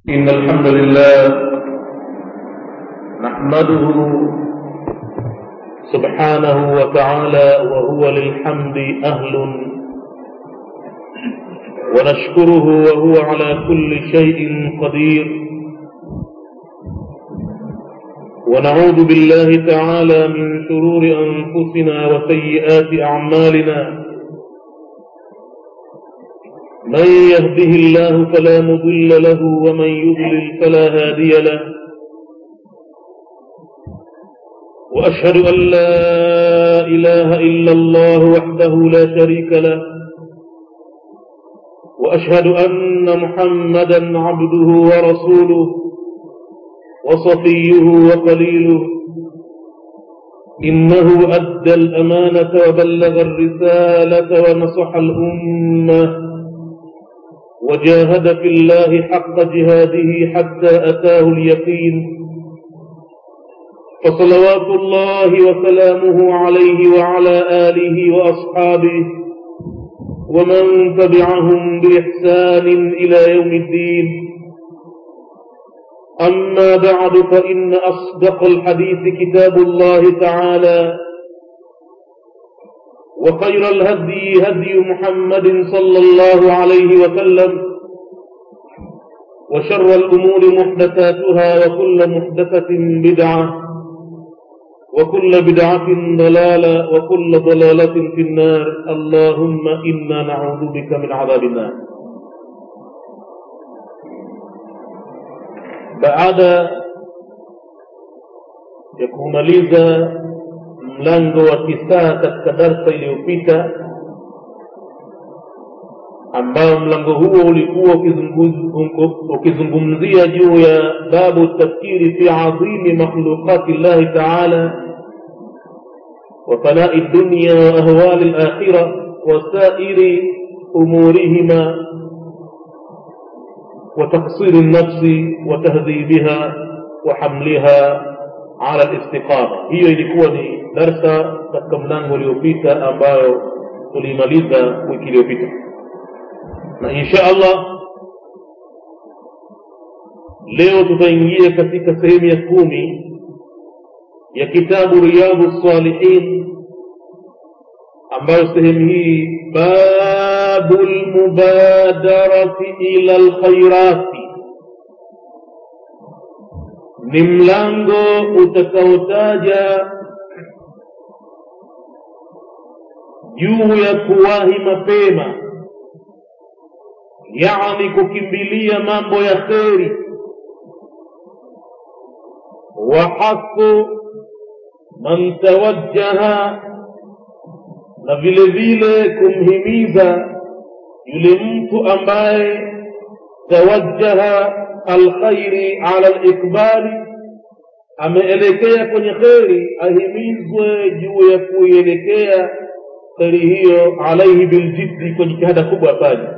إن الحمد لله نحمده سبحانه وتعالى وهو للحمد أهل ونشكره وهو على كل شيء قدير ونعوذ بالله تعالى من شرور أنفسنا وسيئات أعمالنا من يهده الله فلا مضل له ومن يضلل فلا هادي له وأشهد أن لا إله إلا الله وحده لا شريك له وأشهد أن محمدا عبده ورسوله وصفيه وقليله إنه أدى الأمانة وبلغ الرسالة ونصح الأمة وجاهد في الله حق جهاده حتى أتاه اليقين فصلوات الله وسلامه عليه وعلى آله وأصحابه ومن تبعهم بإحسان إلى يوم الدين أما بعد فإن أصدق الحديث كتاب الله تعالى وخير الهدي هدي محمد صلى الله عليه وسلم وشر الأمور محدثاتها وكل محدثة بدعة وكل بدعة ضلالة وكل ضلالة في النار اللهم إنا نعوذ بك من عذاب النار baada ya kumaliza mlango wa kisaa katika darsa iliyopita ambao mlango huo ulikuwa ukizungumzia juu ya babu tafkiri fi adhimi makhluqati llahi taala وفناء الدنيا وأهوال الآخرة وسائر أمورهما وتقصير النفس وتهذيبها وحملها على الاستقامة hiyo ilikuwa ni darsa katika mlango uliopita ambayo tulimaliza wiki iliyopita na insha allah leo tutaingia katika sehemu ya kumi ya kitabu riyadhu salihin ambayo sehemu hii babu lmubadarati ila lkhairati ni mlango utakaotaja juu ya kuwahi mapema yani kukimbilia mambo ya kheri wahaqu man tawajjaha na vile vile kumhimiza yule mtu ambaye tawajjaha alkhairi ala likbali ameelekea kwenye kheri ahimizwe juu ya kuielekea kheri hiyo alaihi biljiddi kwa jitihada kubwa afanye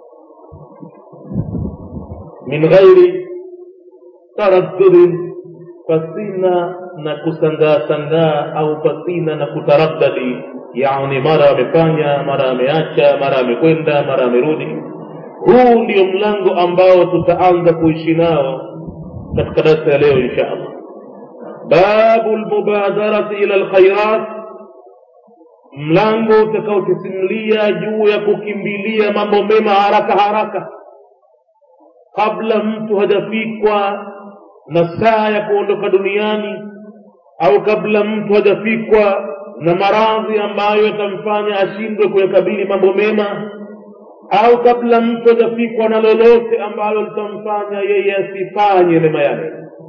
min ghairi taraddudin pasina na kusangaa sangaa au pasina na kutaraddadi yani mara amefanya mara ameacha mara amekwenda mara amerudi huu ndio mlango ambao tutaanza kuishi nao katika darsa ya leo insha allah babu lmubadarati ila lkhairat mlango utakaotisimulia juu ya kukimbilia mambo mema haraka haraka kabla mtu hajafikwa na saa ya kuondoka duniani au kabla mtu hajafikwa na maradhi ambayo yatamfanya ashindwe kuyakabili mambo mema au kabla mtu hajafikwa na lolote ambalo litamfanya yeye asifanye mema yake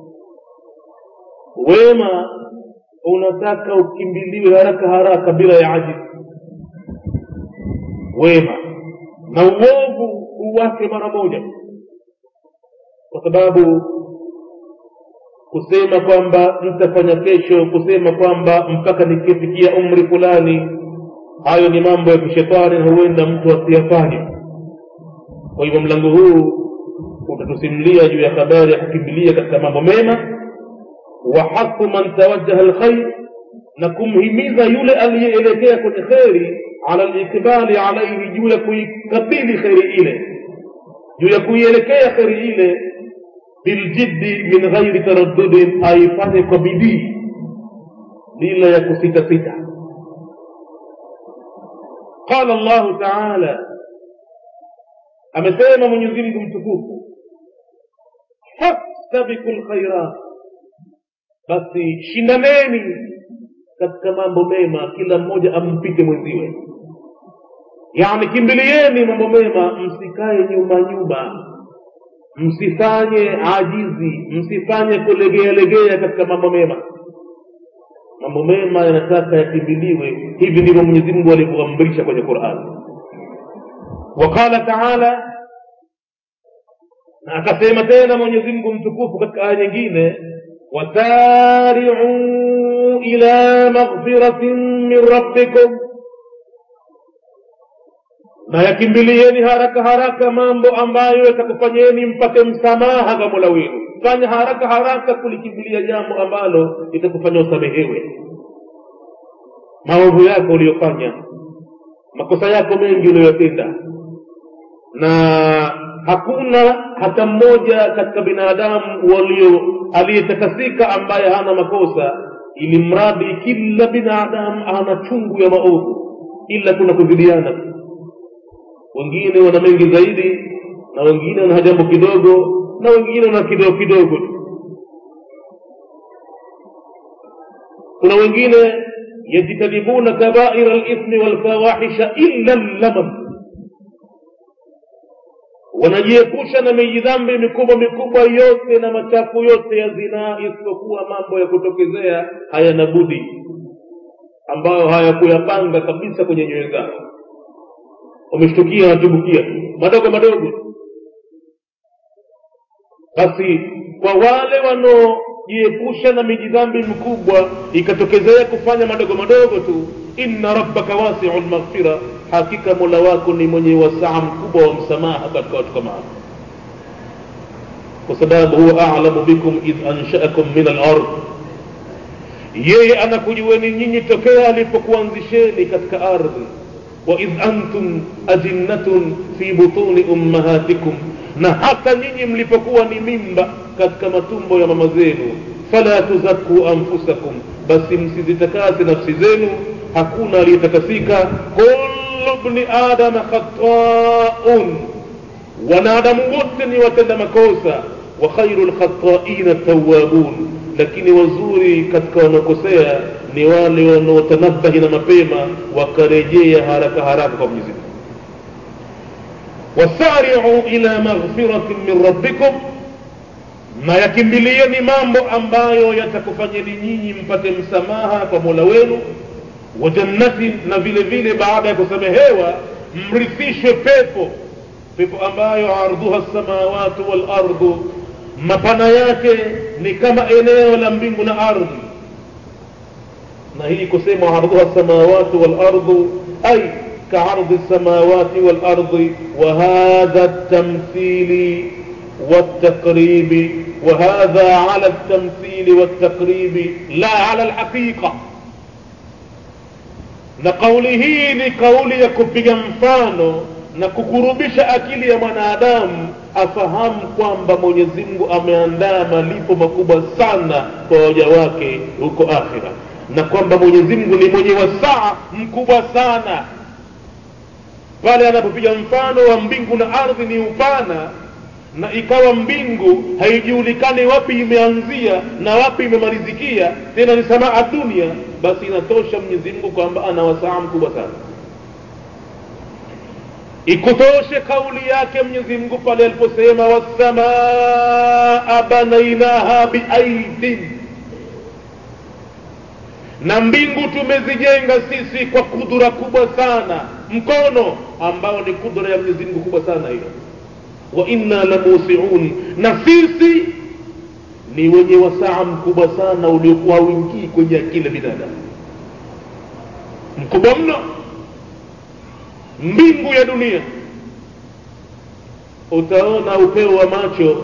wema unataka ukimbiliwe haraka haraka bila ya ajizi wema na uovu uwake mara moja kwa sababu kusema kwamba nitafanya kesho kusema kwamba mpaka nikifikia umri fulani hayo ni mambo ya kishetani na huenda mtu asiyafanye kwa hivyo mlango huu utatusimulia juu ya habari ya kukimbilia katika mambo mema wa haqu man tawajjaha lkhair na kumhimiza yule aliyeelekea kwenye kheri ala likbali alaihi juu ya kuikabili kheri ile juu ya kuielekea kheri ile biljiddi min ghairi taraddudin aifanye kwa bidii bila ya kusitasita qala llahu taala amesema mwenyezi mungu mtukufu fastabiku lkhairat basi shindaneni katika mambo mema kila mmoja ampite mwenziwe yani kimbilieni mambo mema msikae nyuma nyuma msifanye ajizi msifanye kulegealegea katika mambo mema mambo mema yanataka yakimbiliwe hivi ndivyo mwenyezi mungu alivyoamrisha kwenye qurani waqala taala na akasema tena mwenyezi mungu mtukufu katika aya nyingine wasari'u ila maghfiratin min rabbikum na yakimbilieni haraka haraka mambo ambayo yatakufanyeni mpate msamaha kwa mola wenu fanya haraka haraka kulikimbilia jambo ambalo litakufanya usamehewe maovu yako uliyofanya makosa yako mengi uliyotenda na hakuna hata mmoja katika binadamu walio aliyetakasika ambaye hana makosa ili mradi kila binadamu ana chungu ya maovu ila kuna kuzidiana tu wengine wana mengi zaidi na wengine wana jambo kidogo na wengine wana kidogo kidogo tu kuna wengine yajtanibuna kabaira lithmi walfawahisha illa llamam wanajiepusha na mijidhambi mikubwa mikubwa yote na machafu yote ya zinaa isipokuwa mambo ya kutokezea hayana budi ambayo hayakuyapanga kabisa kwenye nyoyo zao wameshtukia wanatubukia tu madogo madogo basi kwa wale wanaojiepusha na mijidhambi mikubwa ikatokezea kufanya madogo madogo tu inna rabbaka wasiu lmaghfira hakika mola wako ni mwenye wasaa mkubwa wa msamaha katika watu kama hao kwa sababu huwa alamu bikum idh anshaakum min alard yeye anakujueni nyinyi tokea alipokuanzisheni katika ardhi waidh antum ajinnatun fi butuni ummahatikum na hata nyinyi mlipokuwa ni mimba katika matumbo ya mama zenu fala tuzakuu anfusakum basi msizitakase nafsi zenu hakuna aliyetakasika kullu bni adama khataun wanadamu wote ni watenda makosa wa khairu lkhataina tawabun lakini wazuri katika wanaokosea ni wale wanaotanabahi na mapema wakarejea haraka haraka kwa mwenyezi mungu wasari'u ila maghfiratin min rabbikum na yakimbilieni mambo ambayo yatakufanyeni nyinyi mpate msamaha kwa mola wenu wa jannatin na vile vile baada ya kusamehewa mrithishwe pepo pepo ambayo ardhuha samawati wal ardu mapana yake ni kama eneo la mbingu na ardhi na hii kusema ardhuha samawati wal ardu ay كعرض السماوات والأرض وهذا التمثيل والتقريب وهذا على التمثيل والتقريب لا على الحقيقة na kauli hii ni kauli ya kupiga mfano na kukurubisha akili ya mwanadamu afahamu kwamba mwenyezi mungu ameandaa malipo makubwa sana kwa waja wake huko akhira na kwamba mwenyezi mungu ni mwenye wasaa mkubwa sana pale anapopiga mfano wa mbingu na ardhi ni upana na ikawa mbingu haijulikani wapi imeanzia na wapi imemalizikia tena ni samaa dunia basi inatosha mwenyezi mungu kwamba ana wasaa mkubwa sana ikutoshe kauli yake mwenyezi mungu pale aliposema wassamaa banainaha biaidin na mbingu tumezijenga sisi kwa kudura kubwa sana mkono ambao ni kudura ya mwenyezi mungu kubwa sana hiyo wa inna lamusiun na sisi ni wenye wasaa mkubwa sana uliokuwa hauingii kwenye akili binadamu mkubwa mno mbingu ya dunia utaona upeo wa macho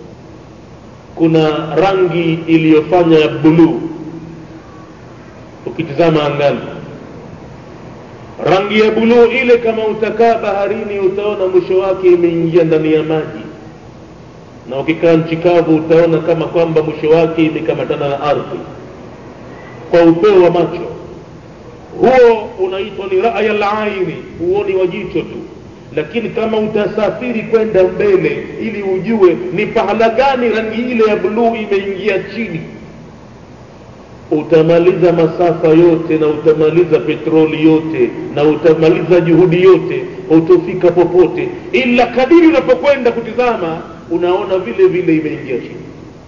kuna rangi iliyofanya ya buluu ukitizama angani rangi ya buluu ile kama utakaa baharini utaona mwisho wake imeingia ndani ya maji na ukikaa nchi kavu utaona kama kwamba mwisho wake imekamatana na ardhi kwa upeo wa macho huo unaitwa ni raya laini huoni wa jicho tu lakini kama utasafiri kwenda mbele ili ujue ni pahala gani rangi ile ya bluu imeingia chini utamaliza masafa yote na utamaliza petroli yote na utamaliza juhudi yote utofika popote ila kadiri unapokwenda kutizama unaona vile vile imeingia chini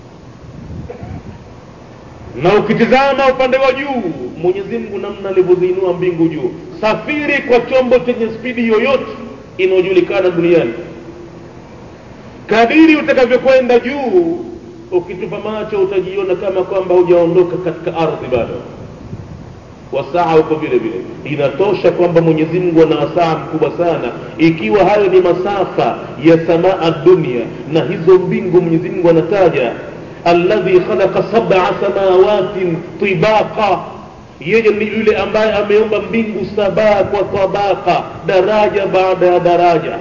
na ukitizama upande wa juu mwenyezi mungu namna alivyoziinua mbingu juu safiri kwa chombo chenye spidi yoyote inayojulikana duniani kadiri utakavyokwenda juu ukitupa macho utajiona kama kwamba hujaondoka katika ardhi bado wasaa huko vile vile inatosha kwamba mwenyezi mungu ana wasaa mkubwa sana ikiwa hayo ni masafa ya samaa dunia na hizo mbingu mwenyezi mungu anataja alladhi khalaqa sab'a samawatin tibaqa yeye ni yule ambaye ameumba mbingu saba kwa tabaka daraja baada ya daraja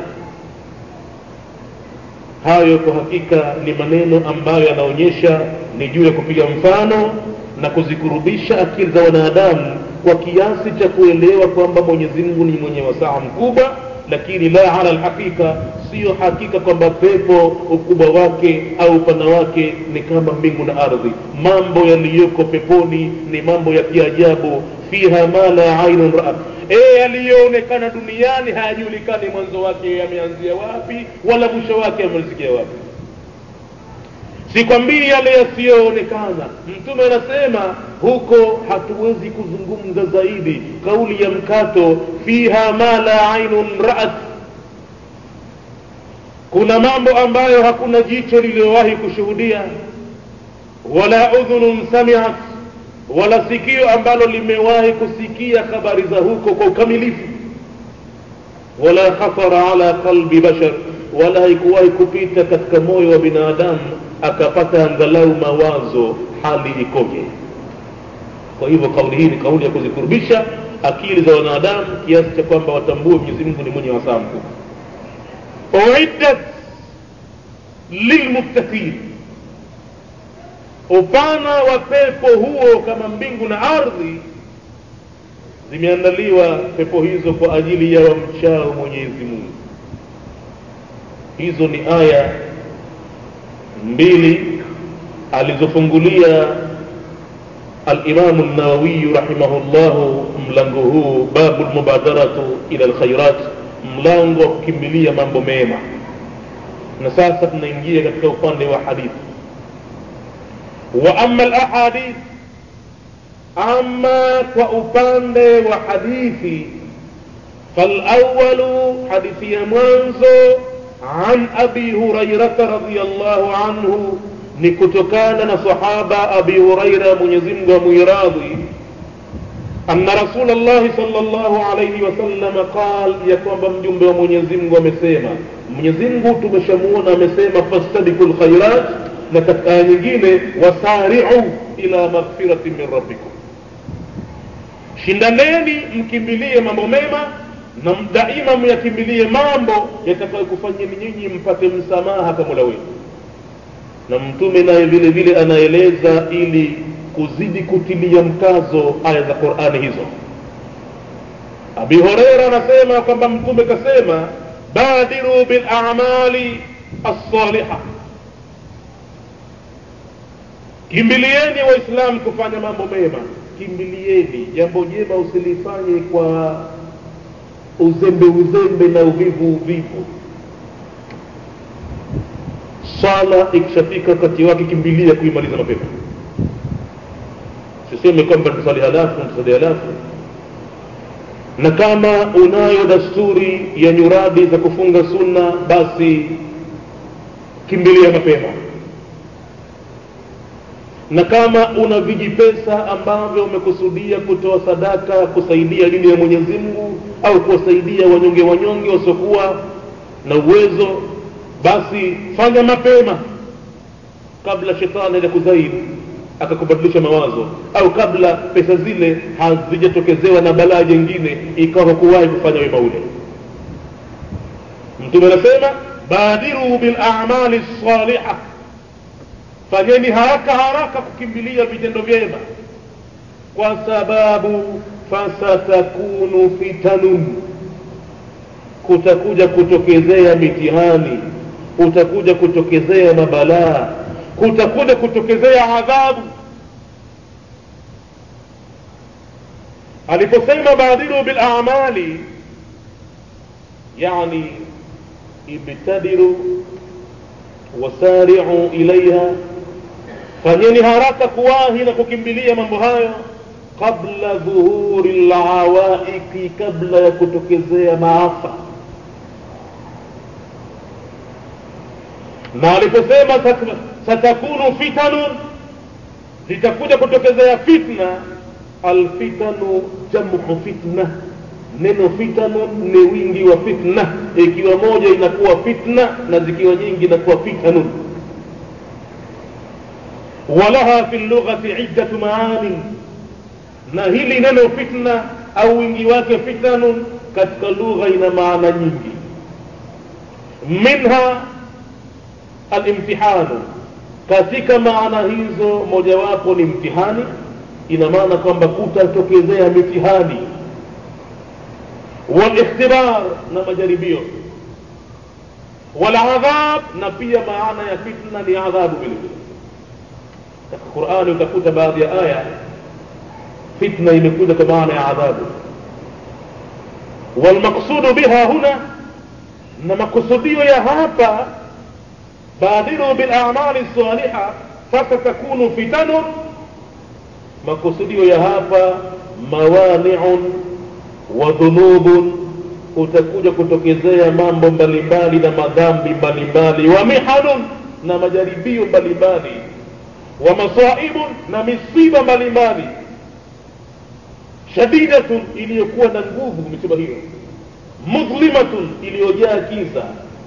hayo kwa hakika ni maneno ambayo yanaonyesha ni juu ya kupiga mfano na kuzikurubisha akili za wanadamu kwa kiasi cha kuelewa kwamba mwenyezi mungu ni mwenye wasaa mkubwa lakini la ala lhaqiqa siyo hakika kwamba pepo ukubwa wake au upana wake ni kama mbingu na ardhi mambo yaliyoko peponi ni mambo ya kiajabu fiha ma la ainun raat e yaliyoonekana duniani hayajulikani mwanzo wake yameanzia wapi wala mwisho wake yamalizikia wapi sikwambii yale yasiyoonekana mtume anasema huko hatuwezi kuzungumza zaidi kauli ya mkato fiha ma la ainun raat kuna mambo ambayo hakuna jicho lililowahi kushuhudia wala udhunun samiat wala sikio ambalo limewahi kusikia habari za huko kwa ukamilifu wala khatara ala qalbi bashar wala haikuwahi kupita katika moyo wa binadamu akapata angalau mawazo hali ikoje kwa hivyo kauli hii ni kauli ya kuzikurubisha akili za wanadamu kiasi cha kwamba watambue mwenyezi mungu ni mwenye wasaa mkubwa uiddat lilmuttaqin upana wa pepo huo kama mbingu na ardhi zimeandaliwa pepo hizo kwa ajili ya wamchao mwenyezi mungu hizo ni aya mbili alizofungulia alimamu nawawiyu rahimahullahu mlango huu babu lmubadaratu ila lkhairat mlango wa kukimbilia mambo mema na sasa tunaingia katika upande wa hadithi wa ama lahadith ama kwa upande wa hadithi falawalu hadithi ya mwanzo عن أبي هريرة رضي الله عنه نكتكان صحابة أبي هريرة من يزم وميراضي أن رسول الله صلى الله عليه وسلم قال يكون بمجنب ومن يزم ومسيما من يزم تمشمون مسيما فاستبقوا الخيرات لكت آيجين وسارعوا إلى مغفرة من ربكم shindaneni mkimbilie mambo mema na daima myakimbilie mambo yatakayokufanyeni nyinyi mpate msamaha kwa mola wenu na mtume naye vile vile anaeleza ili kuzidi kutilia mkazo aya za qurani hizo abi horeira anasema kwamba mtume kasema badiru bilamali alsaliha kimbilieni waislamu kufanya mambo mema kimbilieni jambo jema usilifanye kwa uzembe uzembe na uvivu uvivu swala ikishafika wakati wake kimbilia kuimaliza mapema siseme kwamba nitasali halafu nitasali halafu na kama unayo dasturi ya nyuradi za kufunga sunna basi kimbilia mapema na kama una vijipesa ambavyo umekusudia kutoa sadaka kusaidia dini ya mwenyezi mungu au kuwasaidia wanyonge wanyonge wasiokuwa na uwezo basi fanya mapema kabla shetani aja kuzaidi akakubadilisha mawazo au kabla pesa zile hazijatokezewa na balaa jengine ikawa kuwahi kufanya wema ule mtume anasema badiru bilamali lsaliha fanyeni haraka haraka kukimbilia vitendo vyema kwa sababu fasatakunu fitanun kutakuja kutokezea mitihani kutakuja kutokezea mabalaa kutakuja kutokezea adhabu aliposema badiru bilamali yani ibtadiru wasariu ilaiha fanyeni haraka kuwahi na kukimbilia mambo hayo qabla dhuhuri lawaiki kabla ya kutokezea maafa na aliposema satakunu fitanun zitakuja kutokezea fitna alfitanu jamu fitna neno fitanun ni wingi wa fitna ikiwa moja inakuwa fitna na zikiwa nyingi inakuwa fitanun walaha fi lughati iddatu maanin na hili neno fitna au wingi wake fitanun katika lugha ina maana nyingi minha alimtihanu katika maana hizo mojawapo ni mtihani ina maana kwamba kutatokezea mitihani walikhtibar na majaribio waladhab na pia maana ya fitna ni adhabu vile vile katika qurani utakuta baadhi ya aya fitna imekuja kwa maana ya adhabu walmaqsudu biha huna na makusudio ya hapa badiru bilamali saliha fasatakunu fitanun makusudio ya hapa mawaniun wa dhunubun utakuja kutokezea mambo mbalimbali na madhambi mbalimbali wa mihanun na majaribio mbalimbali wa masaibun na misiba mbalimbali shadidatun iliyokuwa na nguvu misiba hiyo mudhlimatun iliyojaa kiza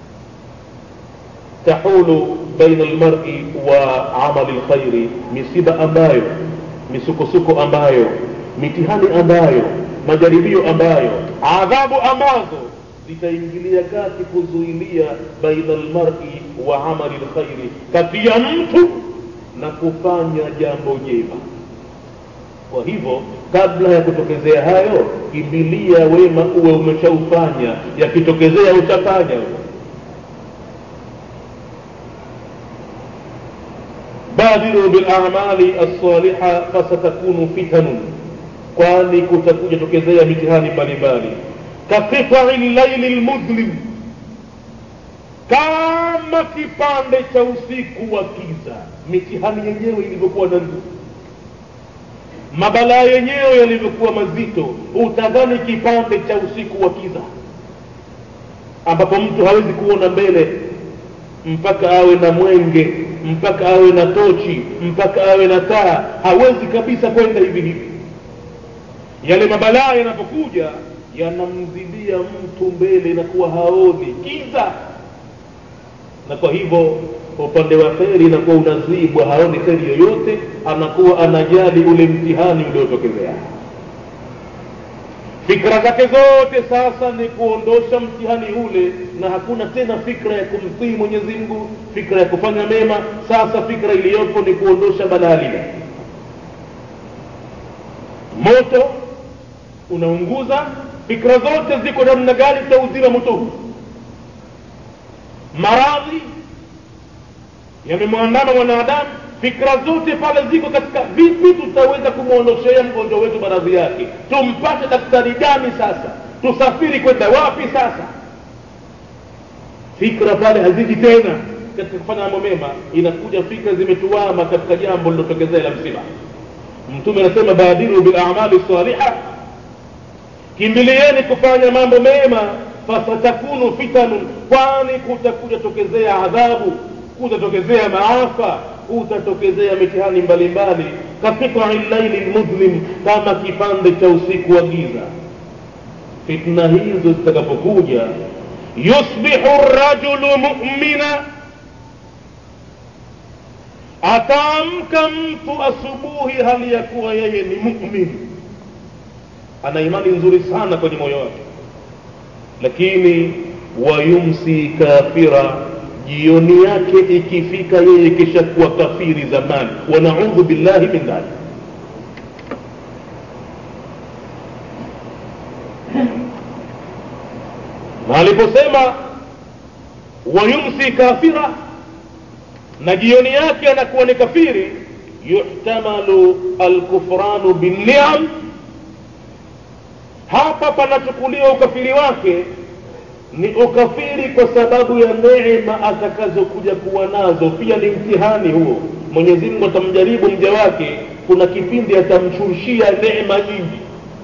tahulu baina almar'i wa amali lkhairi misiba ambayo misukosuko ambayo mitihani ambayo majaribio ambayo adhabu ambazo zitaingilia kati kuzuilia baina almar'i wa amali lkhairi kati ya mtu na kufanya jambo jema kwa hivyo kabla ya kutokezea hayo kimbilia wema uwe umeshaufanya yakitokezea utafanya badiru bilamali alsaliha fasatakunu fitanun kwani kutakuja tokezea mitihani mbalimbali kaqitai llaili lmudlim kama kipande cha usiku wa kiza mitihani yenyewe ilivyokuwa na nguvu mabalaa yenyewe yalivyokuwa mazito utadhani kipande cha usiku wa kiza ambapo mtu hawezi kuona mbele mpaka awe na mwenge mpaka awe na tochi mpaka awe na taa hawezi kabisa kwenda hivi hivi yale mabalaa yanapokuja yanamzidia mtu mbele na kuwa haoni kiza na kwa hivyo upande wa kheri inakuwa unazibwa haoni kheri yoyote anakuwa anajali ule mtihani uliotokezea fikra zake zote sasa ni kuondosha mtihani ule na hakuna tena fikra ya kumtii mwenyezi mungu fikra ya kufanya mema sasa fikra iliyopo ni kuondosha balaa lile moto unaunguza fikra zote ziko namna gani tutauzima moto huu maradhi yamemwandama mwanadamu fikra zote pale ziko katika vipi tutaweza kumwondoshea mgonjwa wetu maradhi yake tumpate daktari gani sasa tusafiri kwenda wapi sasa fikra pale haziji tena katika kufanya mambo mema inakuja fikra zimetuama katika jambo lilotokezea la msiba mtume anasema badiru bilamali saliha kimbilieni kufanya mambo mema fasatakunu fitanun kwani kutakuja tokezea adhabu kutatokezea maafa utatokezea mitihani mbalimbali katika llaili lmudhlim kama kipande cha usiku wa giza fitna hizo zitakapokuja yusbihu rajulu mumina ataamka mtu asubuhi hali ya kuwa yeye ni mumin ana imani nzuri sana kwenye moyo wake lakini wayumsi kafira jioni yake ikifika yeye kishakuwa kafiri zamani wanaudhu billahi min dhalik na aliposema wayumsi kafira na jioni yake anakuwa ni kafiri yuhtamalu alkufranu binniam hapa panachukuliwa ukafiri wake ni ukafiri kwa sababu ya neema atakazokuja kuwa nazo pia ni mtihani huo mwenyezi mungu atamjaribu mja wake kuna kipindi atamshurushia neema nyingi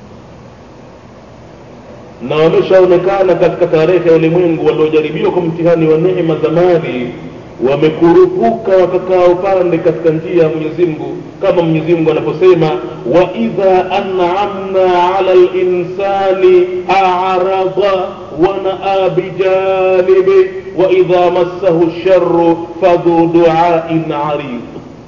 na wameshaonekana katika tarehe ya ulimwengu waliojaribiwa kwa mtihani wa neema za mali wamekurupuka wakakaa upande katika njia ya mwenyezi mungu kama mwenyezi mungu anaposema waidha anamna ala linsani arada wanaa bijanibi waidha massahu lsharu fadhu duain arid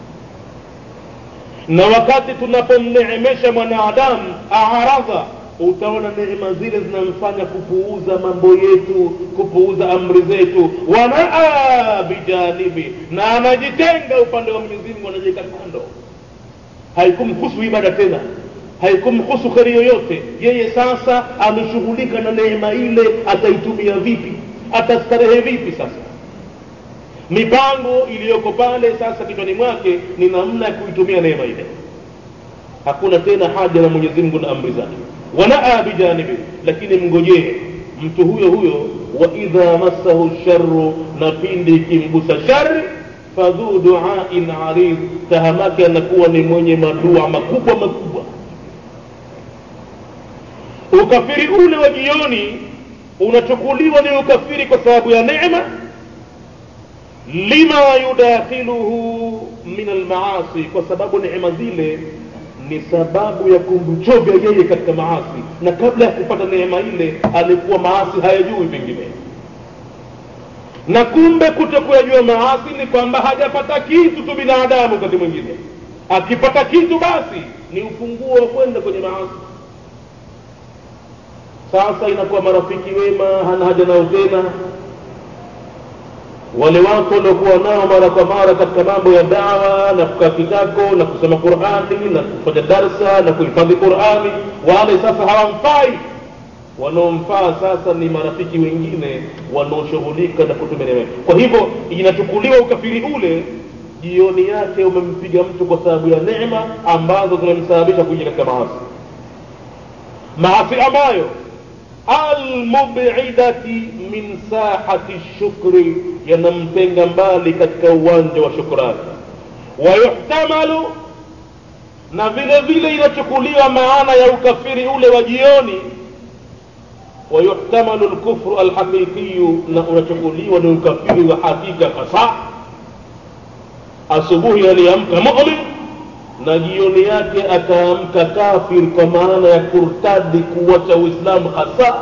na wakati tunapomneemesha mwanadamu aradha utaona neema zile zinamfanya kupuuza mambo yetu kupuuza amri zetu wanaa bijanibi na anajitenga upande wa mwenyezi mungu anajiweka kando haikumhusu ibada tena haikumhusu kheri yoyote yeye sasa ameshughulika na neema ile ataitumia vipi atastarehe vipi sasa mipango iliyoko pale sasa kichwani mwake ni namna ya kuitumia neema ile hakuna tena haja na mwenyezi mungu na amri zake wanaa bijanibi lakini mngojee mtu huyo huyo waidha massahu lsharu na pindi ikimgusa shari fadhu duain arid tahamake anakuwa ni mwenye madua makubwa makubwa ukafiri ule wa jioni unachukuliwa ni ukafiri kwa sababu ya neema lima yudakhiluhu min almaasi kwa sababu neema zile ni sababu ya kumchovya yeye katika maasi na kabla ya kupata neema ile alikuwa maasi hayajui pengine na kumbe kuto kuyajua maasi ni kwamba hajapata kitu tu binadamu wakati mwingine akipata kitu basi ni ufunguo wa kwenda kwenye maasi sasa inakuwa marafiki wema hana haja nao tena wale watu waliokuwa nao mara kwa mara katika mambo ya dawa na kukaa kitako na kusoma qurani na kufanya darsa na kuhifadhi qurani wale sasa hawamfai wanaomfaa sasa ni marafiki wengine wanaoshughulika na kutumia neema kwa hivyo inachukuliwa ukafiri ule jioni yake umempiga mtu kwa sababu ya neema ambazo zimemsababisha kuingia katika maasi maasi ambayo almubidati min sahati shukri yanamtenga mbali katika uwanja wa shukrani wayuhtamalu na vile vile inachukuliwa maana ya ukafiri ule wa jioni wayuhtamalu lkufru alhaqiqiyu na unachukuliwa ni ukafiri wa hakika hasa asubuhi aliamka mumin na jioni yake ataamka kafir kwa maana ya kurtadi kuwacha uislamu hasa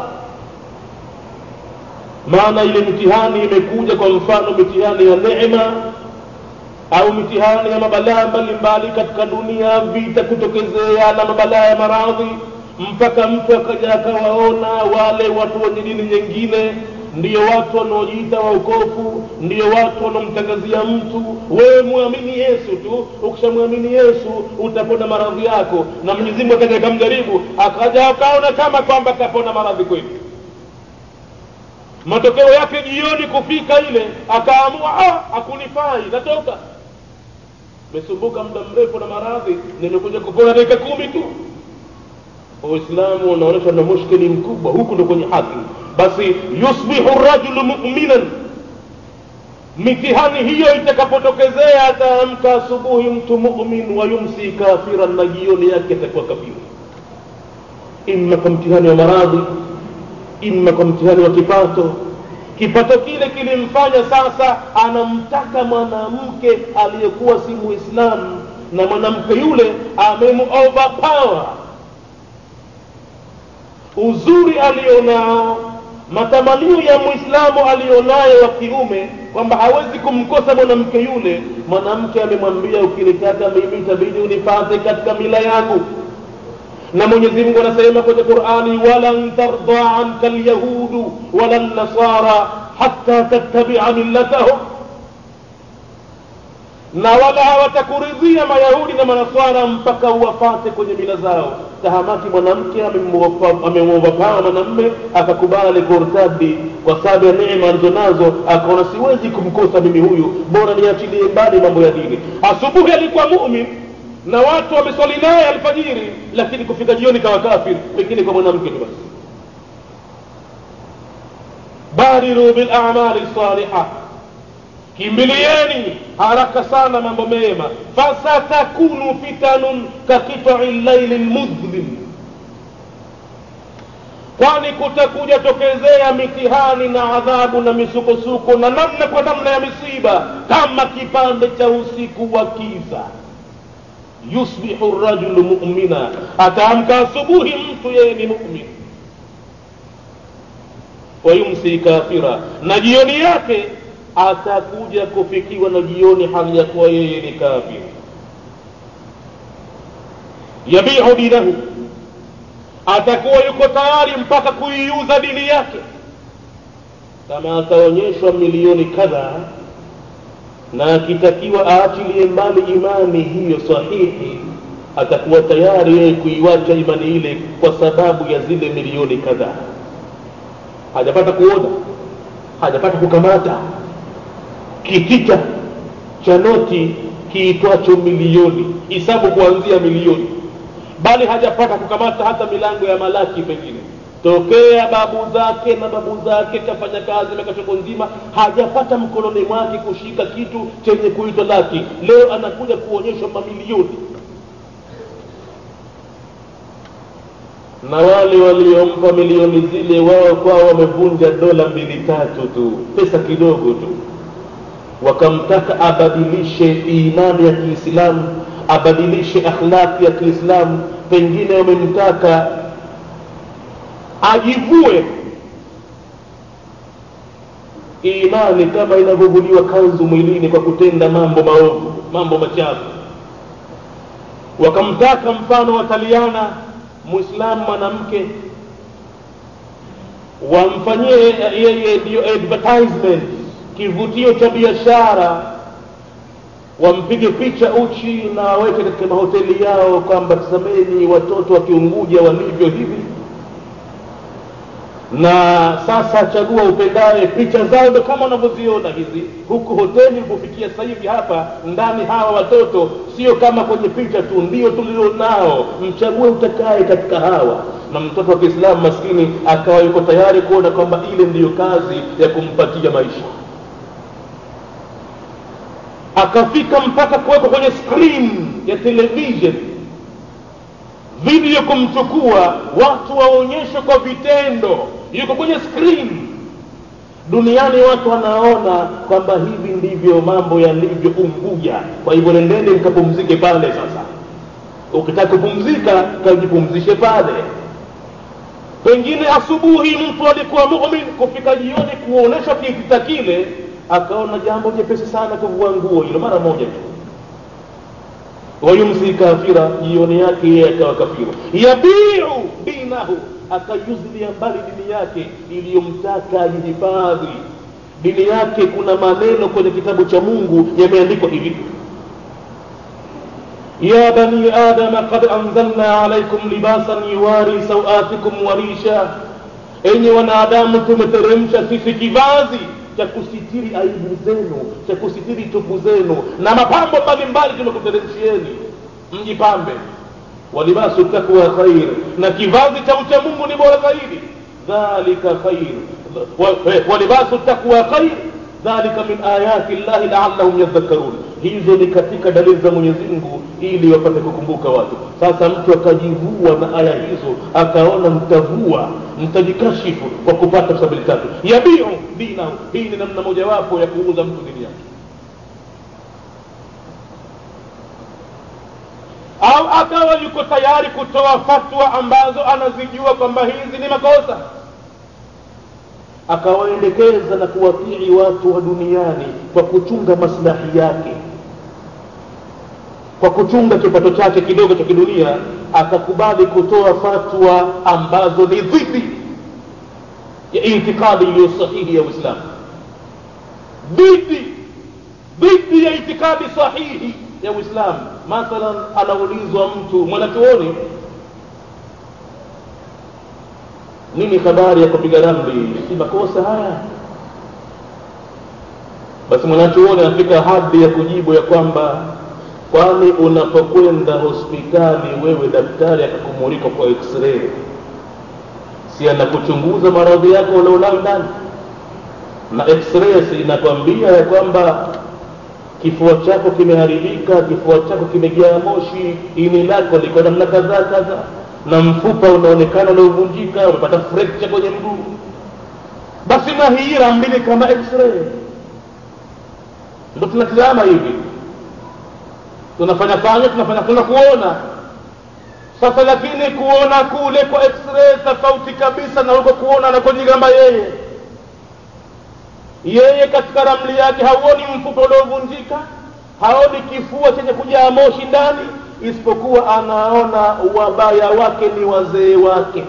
maana ile mitihani imekuja kwa mfano mitihani ya neema au mitihani ya mabalaa mbalimbali katika dunia vita kutokezea na mabalaa ya maradhi mpaka mtu akaja akawaona wale watu wenye dini nyingine ndiyo watu wanaojiita waokofu ndiyo watu wanaomtangazia mtu wewe mwamini yesu tu ukishamwamini yesu utapona maradhi yako na mwenyezi mungu akaja akamjaribu akaja akaona kama kwamba kapona maradhi kweli matokeo yake jioni kufika ile akaamua ah, akunifai natoka mesumbuka muda mrefu na maradhi nimekuja kupona dakika kumi tu uislamu unaonyesha na mushkili mkubwa huku ndo kwenye haki basi yusbihu rajulu muminan mitihani hiyo itakapotokezea ataamka asubuhi mtu mumin wa yumsi kafiran na jioni yake atakuwa kafiri imma kwa mtihani wa maradhi imma kwa mtihani wa kipato kipato kile kilimfanya sasa anamtaka mwanamke aliyekuwa si muislamu na mwanamke yule amemoverpower uzuri alionao matamanio ya mwislamu alionayo wa kiume kwamba hawezi kumkosa mwanamke yule mwanamke amemwambia ukinitaka mimi itabidi unipate katika mila yangu na mwenyezi mungu anasema kwenye qurani walan tarda anka lyahudu wala nasara hatta tattabia millatahum na wala hawatakuridhia mayahudi na manaswara mpaka uwafate kwenye mila zao tahamaki mwanamke amemwovapaa mwanamme akakubali kurtadi kwa sababu ya neema alizonazo akaona siwezi kumkosa mimi huyu bora niachilie mbali mambo ya dini asubuhi alikuwa mumin na watu wameswali naye alfajiri lakini kufika jioni kawa kafir pengine kwa mwanamke tu basi badiru bilamali saliha kimbilieni haraka sana mambo mema fasatakunu fitanun kakitai llaili lmudhlim kwani kutakuja tokezea mitihani na adhabu na misukosuko na namna kwa namna ya misiba kama kipande cha usiku wa kiza yusbihu rajulu mumina ataamka asubuhi mtu yeye ni mumin wayumsi kafira na jioni yake atakuja kufikiwa na jioni hali ya kuwa yeye ni kafir yabiu dinahu atakuwa yuko tayari mpaka kuiuza dini yake kama ataonyeshwa milioni kadhaa na akitakiwa aachilie mbali imani hiyo sahihi atakuwa tayari yeye kuiwacha imani ile kwa sababu ya zile milioni kadhaa hajapata kuona hajapata kukamata kitita cha noti kiitwacho milioni hisabu kuanzia milioni bali hajapata kukamata hata milango ya malaki pengine tokea babu zake na babu zake kafanya kazi miaka choko nzima hajapata mkononi mwake kushika kitu chenye kuitwa laki leo anakuja kuonyeshwa mamilioni na wale waliompa milioni zile wao kwao wamevunja dola mbili tatu tu pesa kidogo tu wakamtaka abadilishe imani ya kiislamu abadilishe akhlaqi ya kiislamu pengine wamemtaka ajivue imani kama inavyovuliwa kanzu mwilini kwa kutenda mambo maovu mambo machafu wakamtaka mfano wataliana mwislamu mwanamke wamfanyie yeye ndiyo advertisement kivutio cha biashara wampige picha uchi na waweke katika mahoteli yao kwamba tazameni watoto wakiunguja walivyo hivi na sasa chagua upendaye picha zao ndo kama unavyoziona hizi huku hoteli ilipofikia sasa hivi hapa ndani hawa watoto sio kama kwenye picha tu ndio tulionao mchague utakaye katika hawa na mtoto wa kiislamu maskini akawa yuko tayari kuona kwamba ile ndiyo kazi ya kumpatia maisha akafika mpaka kuwekwa kwenye screen ya television video kumchukua watu waonyeshwe kwa vitendo yuko kwenye screen duniani watu wanaona kwamba hivi ndivyo mambo yalivyo unguja kwa hivyo nendeni mkapumzike pale sasa ukitaka kupumzika kajipumzishe pale pengine asubuhi mtu alikuwa mumin kufika jioni kuonyeshwa kitita kile akaona jambo jepesi sana kuvua nguo hilo mara moja tu wayumsi kafira jioni yake yeye akawa kafira yabiu dinahu akayuzilia mbali dini yake iliyomtaka ajihifadhi dini yake kuna maneno kwenye kitabu cha mungu yameandikwa hivi يا بني آدم قد أنزلنا عليكم لباسا يواري سوآتكم وريشا enyi wanadamu tumeteremsha sisi kivazi cha kusitiri aibu zenu cha kusitiri tupu zenu na mapambo mbalimbali tumekuteremshieni mjipambe walibasu takwa khair na kivazi cha ucha mungu ni bora zaidi dhalika khair walibasu takwa khair dhalika min ayati llahi laallahum yadhakkarun hizo ni katika dalili za mwenyezi mungu ili wapate kukumbuka watu sasa mtu akajivua na aya hizo akaona mtavua mtajikashifu kwa kupata sabili tatu yabiu dinahu hii ni namna mojawapo ya kuuza mtu dini yake au akawa yuko tayari kutoa fatwa ambazo anazijua kwamba hizi ni makosa akawaendekeza na kuwatii watu wa duniani kwa kuchunga maslahi yake kwa kuchunga kipato chake kidogo cha kidunia akakubali kutoa fatwa ambazo ni dhidi ya itikadi iliyo sahihi ya uislamu dhidi dhidi ya itikadi sahihi ya uislamu mathalan anaulizwa mtu mwanachuoni nini habari ya kupiga ramli si makosa haya basi mwanachuoni anafika hadhi ya kujibu ya kwamba kwani unapokwenda hospitali wewe daktari akakumulika kwa x-ray si anakuchunguza maradhi yako ulionayo ndani na x-ray si inakwambia ya kwamba kifua chako kimeharibika kifua chako kimejaa moshi ini lako liko namna kadhaa kadhaa na mfupa unaonekana unaovunjika umepata fracture kwenye mguu basi na hii rambili kama x-ray ndo tunatizama hivi tunafanya fanya tunafanya tuna kuona sasa lakini kuona kule kwa x-ray tofauti kabisa na huko kuona anakojigamba yeye yeye katika ramli yake hauoni mfupa uliovunjika haoni kifua chenye kujaa moshi ndani isipokuwa anaona wabaya wake ni wazee wake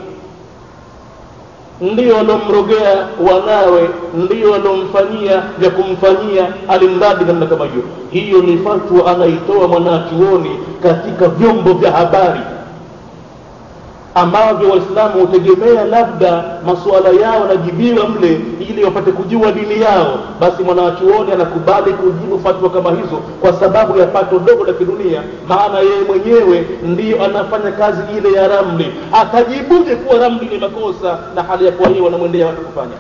ndio waliomrogea wanawe ndio waliomfanyia vya kumfanyia alimradi namna kama hiyo hiyo ni fatwa anaitoa mwanachuoni katika vyombo vya habari ambavyo waislamu hutegemea labda masuala yao yanajibiwa mle ili wapate kujua dini yao basi mwanachuoni anakubali kujibu fatwa kama hizo kwa sababu ya pato dogo la kidunia maana yeye mwenyewe ndiyo anafanya kazi ile ya ramli atajibuje kuwa ramli ni makosa na hali ya kuwa hiyo wanamwendea watu kufanya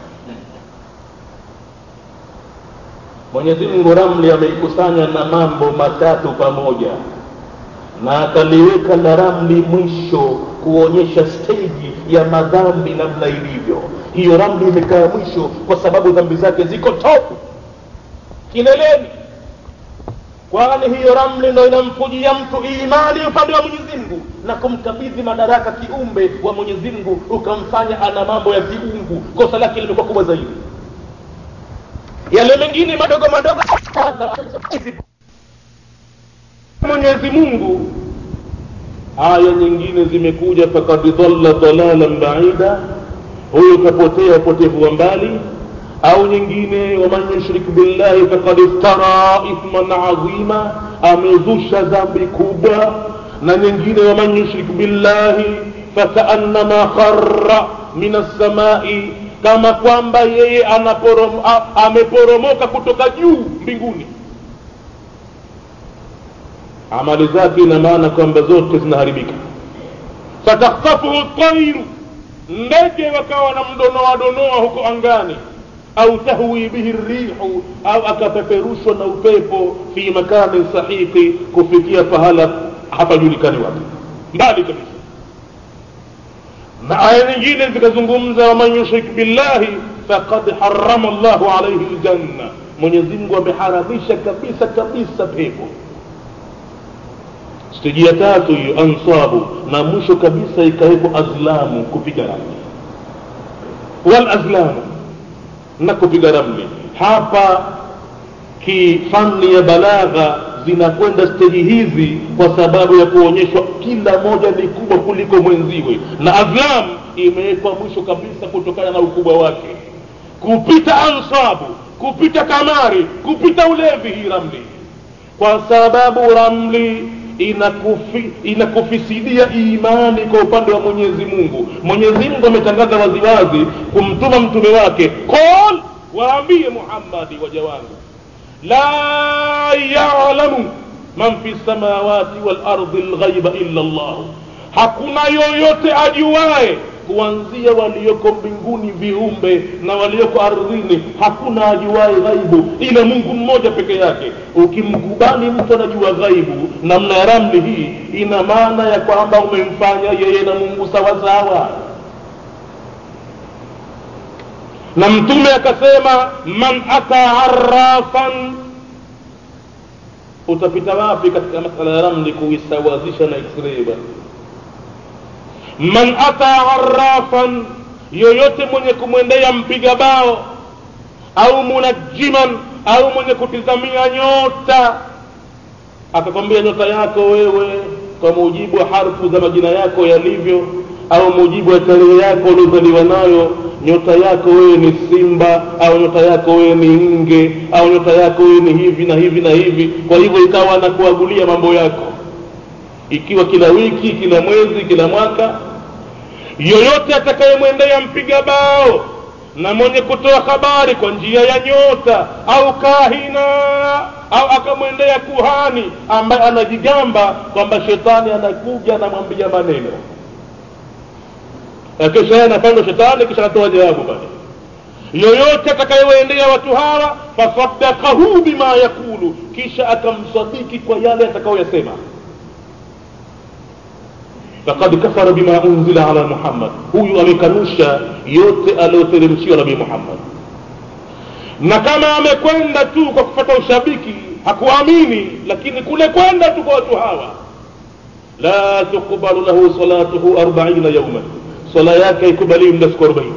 mwenyezi mungu ramli ameikusanya na mambo matatu pamoja na akaliweka la ramli mwisho kuonyesha steji ya madhambi namna ilivyo hiyo ramli imekaa mwisho kwa sababu dhambi zake ziko top kileleni kwani hiyo ramli ndo inamkujia mtu imani upande wa mwenyezi mungu na kumkabidhi madaraka kiumbe wa mwenyezi mungu ukamfanya ana mambo ya kiungu kosa lake limekuwa kubwa zaidi yale mengine madogo madogo mwenyezi mungu aya nyingine zimekuja fakad dhalla dalalan baida huyo kapotea upotevu wa mbali au nyingine waman yushrik billahi fakad iftara ithman azima amezusha dhambi kubwa na nyingine waman yushrik billahi fakaannama khara min assamai kama kwamba yeye anaporom, ameporomoka kutoka juu mbinguni amali zake ina maana kwamba zote zinaharibika fatakhtafuhu tairu ndege wakawa wanamdonoa donoa huko angani au tahwi bihi rihu au akapeperushwa na upepo fi makani sahiqi kufikia pahala hapajulikani wapi mbali kabisa na aya nyingine zikazungumza waman yushrik billahi faqad harama llahu alaihi ljanna mwenyezi mungu ameharamisha kabisa kabisa pepo steji ya tatu hiyo ansabu na mwisho kabisa ikawekwa azlamu kupiga ramli wal azlamu na kupiga ramli hapa kifani ya balagha zinakwenda steji hizi kwa sababu ya kuonyeshwa kila moja ni kubwa kuliko mwenziwe na azlam imewekwa mwisho kabisa kutokana na ukubwa wake kupita ansabu kupita kamari kupita ulevi hii ramli kwa sababu ramli inakufi, inakufisidia imani kwa upande wa mwenyezi mungu mwenyezi mungu ametangaza waziwazi kumtuma mtume wake qol waambie muhammadi waja wangu la yalamu man fi lsamawati walardi lghaiba illa llah hakuna yoyote ajuaye kuanzia walioko mbinguni viumbe na walioko ardhini hakuna ajuaye ghaibu ila mungu mmoja peke yake ukimkubali mtu anajua ghaibu namna ya ramli hii ina maana ya kwamba umemfanya yeye na mungu sawasawa na mtume akasema man ata arafan utapita wapi katika masala ya ramli kuisawazisha na x-ray bwana man ata arafan yoyote mwenye kumwendea mpiga bao au munajiman au mwenye kutizamia nyota akakwambia nyota yako wewe kwa mujibu wa harfu za majina yako yalivyo au mujibu wa tarehe yako uliozaliwa nayo nyota yako wewe ni simba au nyota yako wewe ni nge au nyota yako wewe ni hivi na hivi na hivi kwa hivyo ikawa anakuagulia mambo yako ikiwa kila wiki kila mwezi kila mwaka yoyote atakayemwendea mpiga bao na mwenye kutoa habari kwa njia ya nyota au kahina au akamwendea kuhani ambaye anajigamba kwamba shetani anakuja anamwambia maneno kisha yeye anapandwa shetani kisha anatoa jawabu pale yoyote atakayewaendea watu hawa fasadakahu bima yakulu kisha akamsadiki kwa yale atakayoyasema fakad kafara bima unzila ala muhammad huyu amekanusha yote aliyoteremshiwa nabii muhammad na kama amekwenda tu kwa kupata ushabiki hakuamini lakini kule kwenda tu kwa watu hawa la tuqbalu lahu salatuhu arbaina yauman swala yake haikubaliwi muda siku arobaini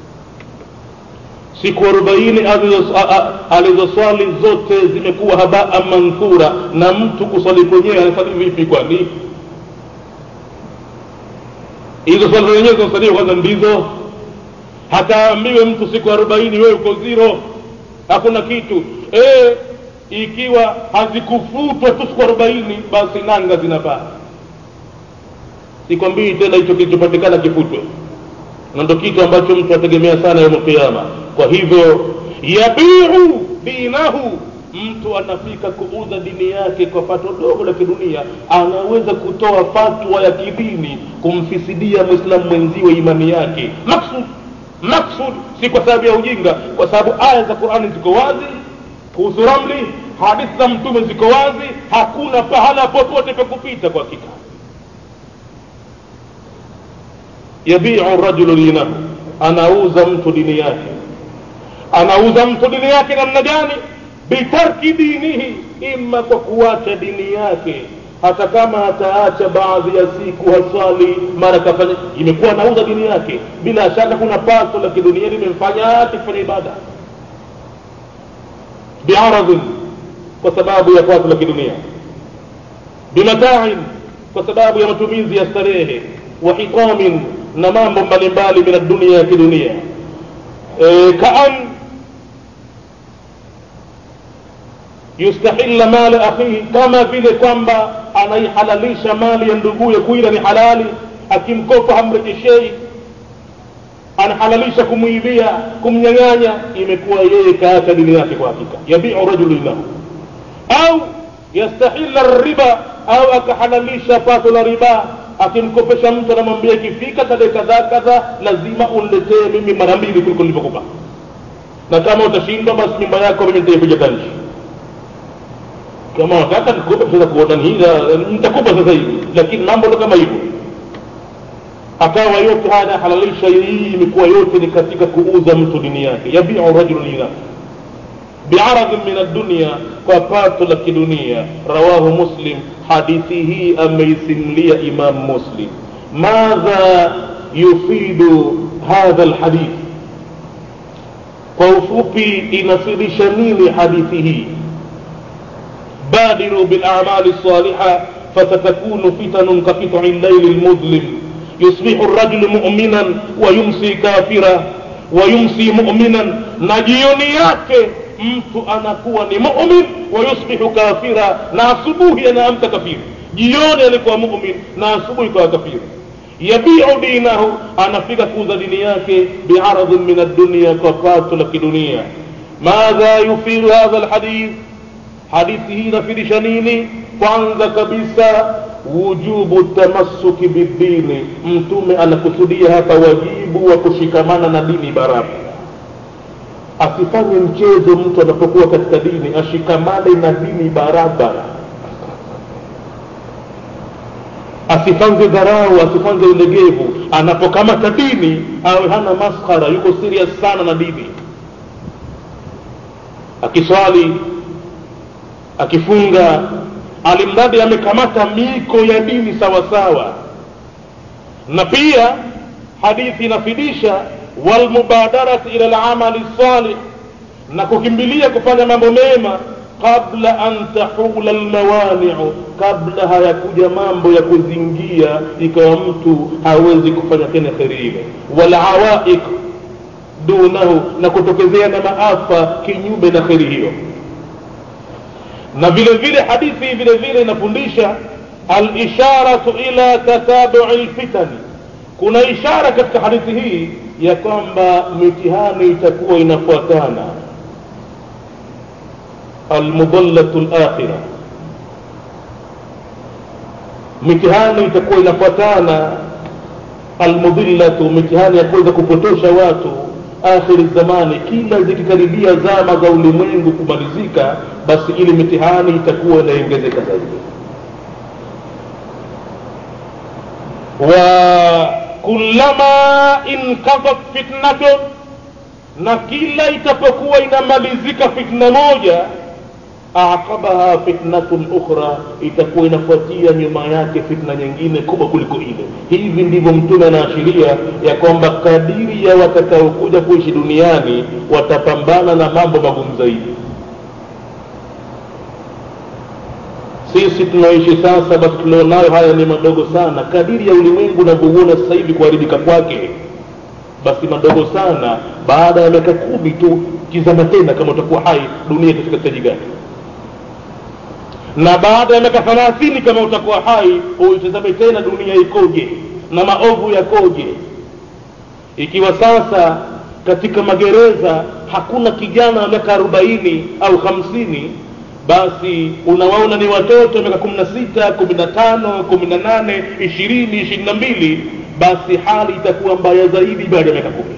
siku arobaini alizoswali zote zimekuwa habaa manthura na mtu kuswali kwenyewe anasali vipi kwani hizo swala zenyewe zinasaliwa kwanza ndizo hataambiwe mtu siku arobaini wewe uko ziro hakuna kitu e, ikiwa hazikufutwa tu siku arobaini basi nanga zinapaa sikwambii tena hicho kilichopatikana kifutwe na ndo kitu ambacho mtu ategemea sana yamu qiama kwa hivyo yabiu dinahu mtu anafika kuuza dini yake kwa pato dogo la kidunia anaweza kutoa fatwa ya kidini kumfisidia mwislamu mwenziwe imani yake maksud maksud si kwa sababu ya ujinga kwa sababu aya za qurani ziko wazi kuhusu ramli hadithi za mtume ziko wazi hakuna pahala popote pa kupita kwa hakika yabiu rajulu dinahu anauza mtu dini yake anauza mtu dini yake namna gani bitarki dinihi ima kwa kuacha dini yake hata kama ataacha baadhi ya siku haswali mara kafanya imekuwa anauza dini yake bila shaka kuna pato la kidunia limemfanya ati kufanya ibada biaradhin kwa sababu ya pato la kidunia bimatain kwa sababu ya matumizi ya starehe wa hitamin na mambo mbalimbali min addunia ya kidunia e, kaan yustahilla mala akhihi kama vile kwamba anaihalalisha mali ya nduguye kuila ni halali akimkopa hamrejeshei anahalalisha kumwibia kumnyang'anya imekuwa yeye kaacha dini yake kwa hakika yabiu rajulu lahu au yastahilla riba au akahalalisha pato la riba akimkopesha mtu anamwambia ikifika tarehe kadhaa kadhaa lazima uniletee mimi mara mbili kuliko nilivyokupa na kama utashindwa basi nyumba yako mimi nitaipiga tanshi kama wataka nikupe pesa kuodanihiza nitakupa sasa hivi lakini mambo ndo kama hivyo akawa yote haya anahalalisha hii imekuwa yote ni katika kuuza mtu dini yake yabiu rajulu dinahu biaradhin min addunia kwa pato la kidunia rawahu muslim hadithi hii ameisimlia imam muslim madha yufidu hadha lhadith kwa ufupi inafidisha nini hadithi hii بادروا بالأعمال الصالحة فستكون فتن كقطع الليل المظلم يصبح الرجل مؤمنا ويمسي كافرا ويمسي مؤمنا نجيوني yake mtu anakuwa ni mumin wayusbihu kafira na asubuhi anaamka kafiri jioni alikuwa mumin na asubuhi kawa kafiri yabiu dinahu anafika kuuza dini yake biaradhin min addunia kwa pato la kidunia madha yufidu hadha lhadith hadithi hii inafidisha nini kwanza kabisa wujubu tamassuki bidini mtume anakusudia hapa wajibu wa kushikamana na dini barabara asifanye mchezo mtu anapokuwa katika dini ashikamane na dini barabara asifanze dharau asifanze ulegevu anapokamata dini awe hana maskhara yuko serious sana na dini akiswali akifunga alimradi amekamata miko ya dini sawa sawa na pia hadithi inafidisha walmubadarati ila lamali salih na kukimbilia kufanya mambo mema qabla an tahula lmawaniu kabla hayakuja mambo ya kuzingia ikawa mtu hawezi kufanya tena kheri ile walawaiq dunahu na kutokezea na maafa kinyume na kheri hiyo na vile vile hadithi vile vile inafundisha alisharatu ila tatabui lfitani kuna ishara katika hadithi hii ya kwamba mitihani itakuwa inafuatana almudallatu lakhira mitihani itakuwa inafuatana almudillatu mitihani ya kuweza kupotosha watu akhiri zamani kila zikikaribia zama za ulimwengu kumalizika basi ili mitihani itakuwa inaongezeka zaidi wa kullama inqadat fitnatun na kila itapokuwa inamalizika fitna moja aqabaha fitnatun ukhra itakuwa inafuatia nyuma yake fitna nyingine kubwa kuliko ile hivi ndivyo mtume anaashiria ya kwamba kadiri ya watakaokuja kuishi duniani watapambana na mambo magumu zaidi sisi tunaoishi sasa basi tulionayo haya ni madogo sana kadiri ya ulimwengu unavyouona sasa hivi kuharibika kwake basi madogo sana baada ya miaka kumi tu kizama tena kama utakuwa hai dunia katika staji gani na baada ya miaka thelathini kama utakuwa hai uitazame tena dunia ikoje na maovu yakoje ikiwa sasa katika magereza hakuna kijana wa miaka arobaini au hamsini basi unawaona ni watoto miaka kumi na sita kumi na tano kumi na nane ishirini ishirini na mbili basi hali itakuwa mbaya zaidi baada ya miaka kumi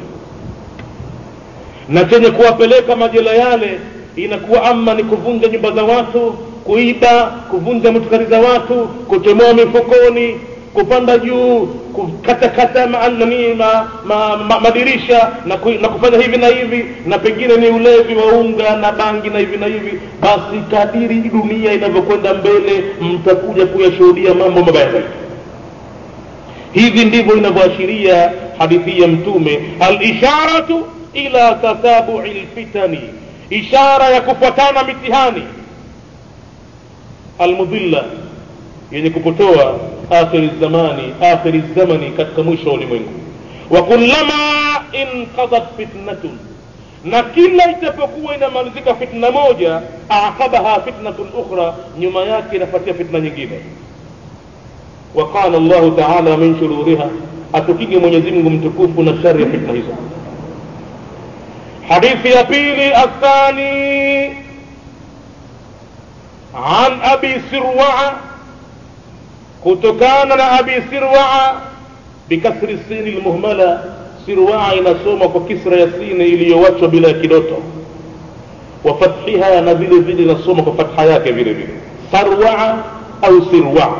na chenye kuwapeleka majela yale inakuwa ama ni kuvunja nyumba za watu kuiba kuvunja motukari za watu kutemoa mifukoni kupanda juu kukatakata nani ma, ma, ma, madirisha na, ku, na kufanya hivi na hivi na pengine ni ulevi wa unga na bangi na hivi na hivi basi kadiri dunia inavyokwenda mbele mtakuja kuyashuhudia mambo mabaya zaidi hivi ndivyo inavyoashiria hadithi ya mtume alisharatu ila tatabui lfitani ishara ya kufuatana mitihani almudhilla yenye kupotoa akhiri zamani akhiri zamani katika mwisho wa ulimwengu wa kullama inqadat fitnatun na kila itapokuwa inamalizika fitna moja aqabaha fitnatun ukhra nyuma yake inafuatia fitna nyingine وقال الله تعالى من شرورها أتكيني mwenyezi mungu mtukufu na shari ya fitna hizo hadithi ya pili athani عن أبي سروع kutokana na abi sirwaa bikasri sini lmuhmala sirwaa inasoma kwa kisra ya sini iliyowachwa bila ya kidoto wa fathiha na vile vile inasoma kwa fatha yake vile vile sarwaa au sirwaa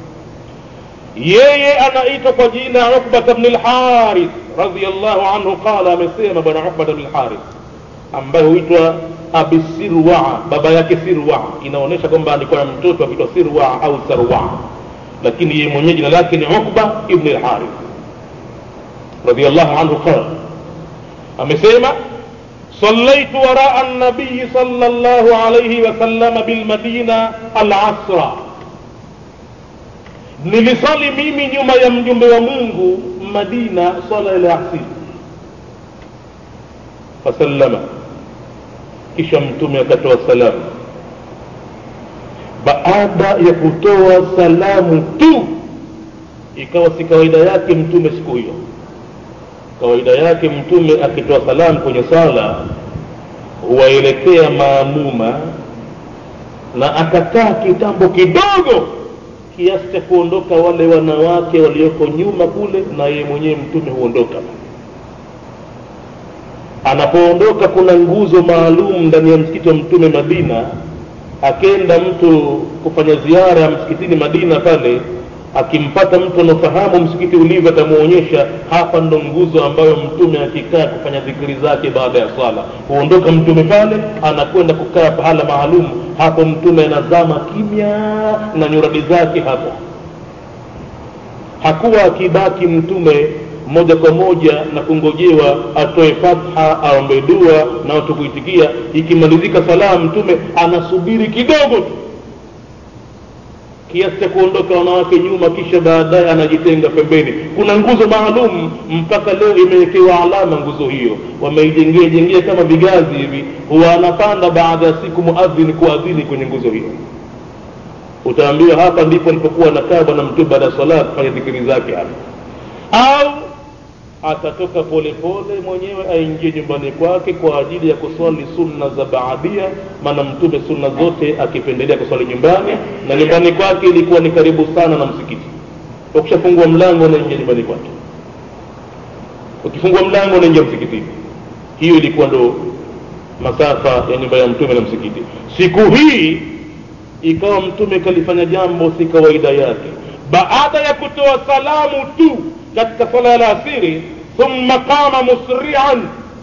yeye anaitwa kwa jina ukbata bni lharith radiallahu anhu qala amesema bwana ukbata bni lharith ambaye huitwa abi sirwaa baba yake sirwaa inaonyesha kwamba alikuwa na mtoto akiitwa sirwaa au sarwaa lakini yeye mwenyewe jina lake ni Uqba ibn al-Harith radiyallahu anhu qala amesema صليت وراء النبي صلى الله عليه وسلم بالمدينة العصر nilisali mimi nyuma ya mjumbe wa mungu madina sala ile asiri fasallama kisha mtume akatoa salamu baada ya kutoa salamu tu ikawa si kawaida yake mtume siku hiyo kawaida yake mtume akitoa salamu kwenye sala huwaelekea maamuma na akakaa kitambo kidogo kiasi cha kuondoka wale wanawake walioko nyuma kule na yeye mwenyewe mtume huondoka anapoondoka kuna nguzo maalum ndani ya msikiti wa mtume madina akenda mtu kufanya ziara ya msikitini madina pale akimpata mtu anaofahamu msikiti ulivyo atamuonyesha hapa ndo nguzo ambayo mtume akikaa kufanya dhikiri zake baada ya swala huondoka mtume pale anakwenda kukaa pahala maalum hapo mtume anazama kimya na nyuradi zake hapo hakuwa akibaki mtume moja kwa moja na kungojewa atoe fatha aombe dua na watu kuitikia ikimalizika salamu mtume anasubiri kidogo tu kiasi cha kuondoka wanawake nyuma kisha baadaye anajitenga pembeni kuna nguzo maalum mpaka leo imewekewa alama nguzo hiyo wameijengea jengea kama vigazi hivi huwa anapanda baada ya siku muadhini kuadhini kwenye nguzo hiyo utaambiwa hapa ndipo alipokuwa anakaa bwana mtume baada ya sala kufanya dhikiri zake hapa au atatoka polepole mwenyewe aingie nyumbani kwake kwa ajili ya kuswali sunna za baadia maana mtume sunna zote akipendelea kuswali nyumbani na nyumbani kwake ilikuwa ni karibu sana na msikiti ukishafungua mlango unaingia nyumbani kwake ukifungua mlango unaingia msikitini hiyo ilikuwa ndo masafa ya nyumba ya mtume na msikiti siku hii ikawa mtume kalifanya jambo si kawaida yake baada ya kutoa salamu tu katika sala ya alasiri thumma qama musrian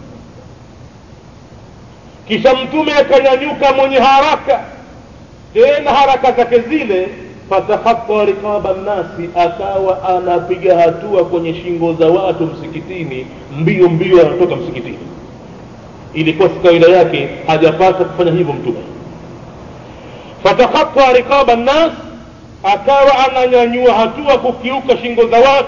kisha mtume akanyanyuka mwenye haraka tena haraka zake zile fatahatta rikaba nnasi akawa anapiga hatua kwenye shingo za watu msikitini mbio mbio anatoka msikitini ilikuwa si kawaida yake hajapata kufanya hivyo mtume fatahatta rikaba nnas akawa ananyanyua hatua kukiuka shingo za watu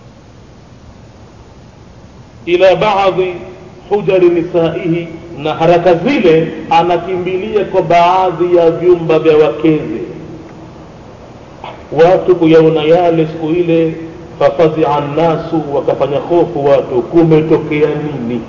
ila baadhi hujari nisaihi na haraka zile anakimbilia kwa baadhi ya vyumba vya wakeze watu kuyaona yale siku ile fafazia nnasu wakafanya hofu watu kumetokea nini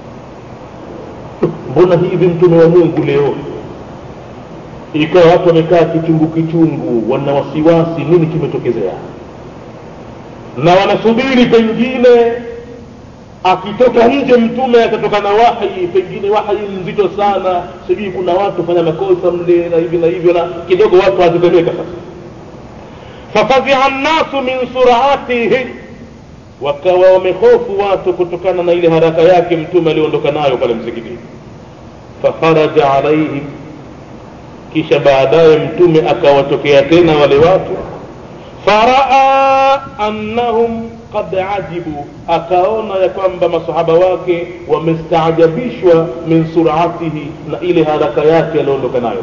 mbona hivi mtume wa mungu leo ikawa watu wamekaa kichungu kichungu wana wasiwasi nini kimetokezea na wanasubiri pengine akitoka nje mtume atatoka na wahi pengine wahi mzito sana sijui kuna watu fanya makosa mle na hivi na hivyo na kidogo watu watetemeka sasa fafadhia nnasu min suratihi wakawa wamehofu watu kutokana na ile haraka yake mtume aliondoka nayo pale msikitini fakharaja alaihim kisha baadaye mtume akawatokea tena wale watu faraa annahum qad ajibu akaona ya kwamba masahaba wake wamestaajabishwa min suratihi na ile haraka yake aliondoka nayo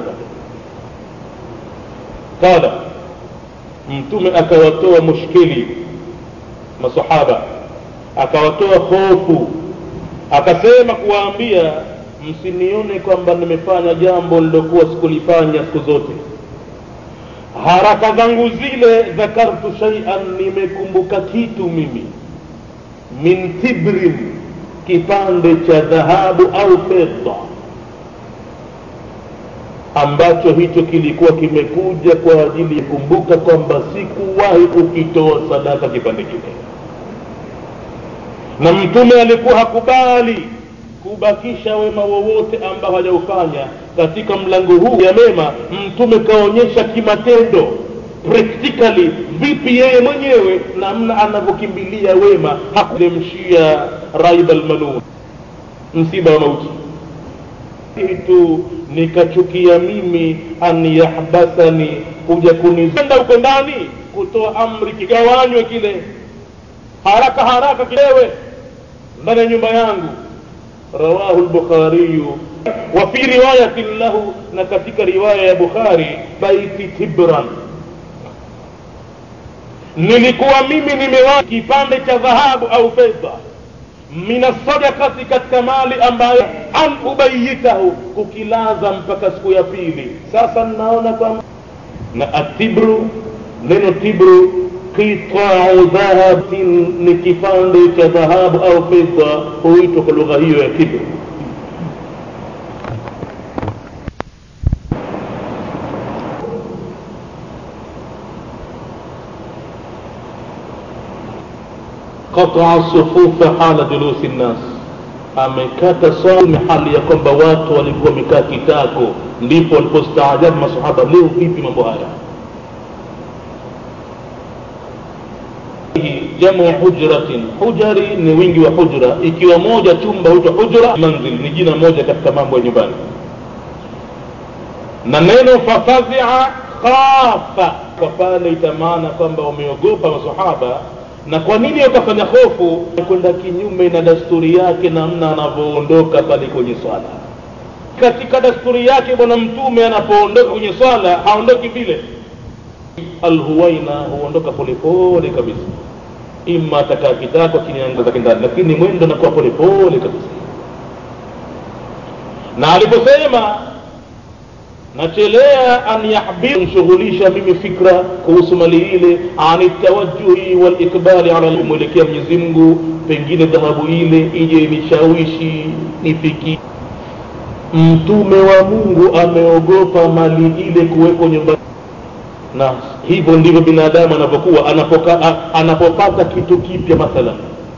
pale qala mtume akawatoa mushkili masahaba akawatoa hofu akasema kuwaambia msinione kwamba nimefanya jambo lilokuwa sikulifanya siku zote haraka zangu zile dhakartu shaian nimekumbuka kitu mimi min tibrin kipande cha dhahabu au fedha ambacho hicho kilikuwa kimekuja kwa ajili ya kumbuka kwamba sikuwahi kukitoa sadaka kipande kile na mtume alikuwa hakubali kubakisha wema wowote ambao hajaufanya katika mlango huu ya mema mtume kaonyesha kimatendo practically vipi yeye mwenyewe namna anavyokimbilia wema hakulemshia raib almanun msiba wa mauti tu nikachukia mimi an yahbasani kuja kunizenda huko ndani kutoa amri kigawanywe kile haraka haraka kilewe ndani ya nyumba yangu rawahu lbukhariyu wa fi riwayatin lahu na katika riwaya ya bukhari baiti tibran nilikuwa mimi nimewa kipande cha dhahabu au fedha mina sadakati katika mali ambayo an ubayitahu kukilaza mpaka siku ya pili sasa ninaona kwamba na atibru neno tibru qitau dhahabin ni kipande cha dhahabu au fedha huitwa kwa lugha hiyo ya tibru qataa sufufa hala julusi nnas amekata saumu hali ya kwamba watu walikuwa wamekaa kitako ndipo walipostaajabu masahaba leo vipi mambo haya jamu hujratin hujari ni wingi wa hujra ikiwa moja chumba huitwa hujra manzil ni jina moja katika mambo ya nyumbani na neno fafazia khafa kwa pale itamaana kwamba wameogopa masahaba na kwa nini wakafanya hofu kwenda kinyume na dasturi yake namna anavyoondoka pale kwenye swala katika dasturi yake bwana mtume anapoondoka kwenye swala haondoki vile alhuwaina huondoka polepole kabisa ima atakaa kitako chini ya zake ndani lakini mwendo anakuwa polepole kabisa na aliposema nachelea an yahbir shughulisha mimi fikra kuhusu mali ile ani tawajuhi walikbali ala kumwelekea mwenyezi mungu pengine dhahabu ile ije nishawishi nifiki mtume wa mungu ameogopa mali ile kuwekwa nyumbani na hivyo ndivyo binadamu anavyokuwa anapoka, anapopata kitu kipya mathalan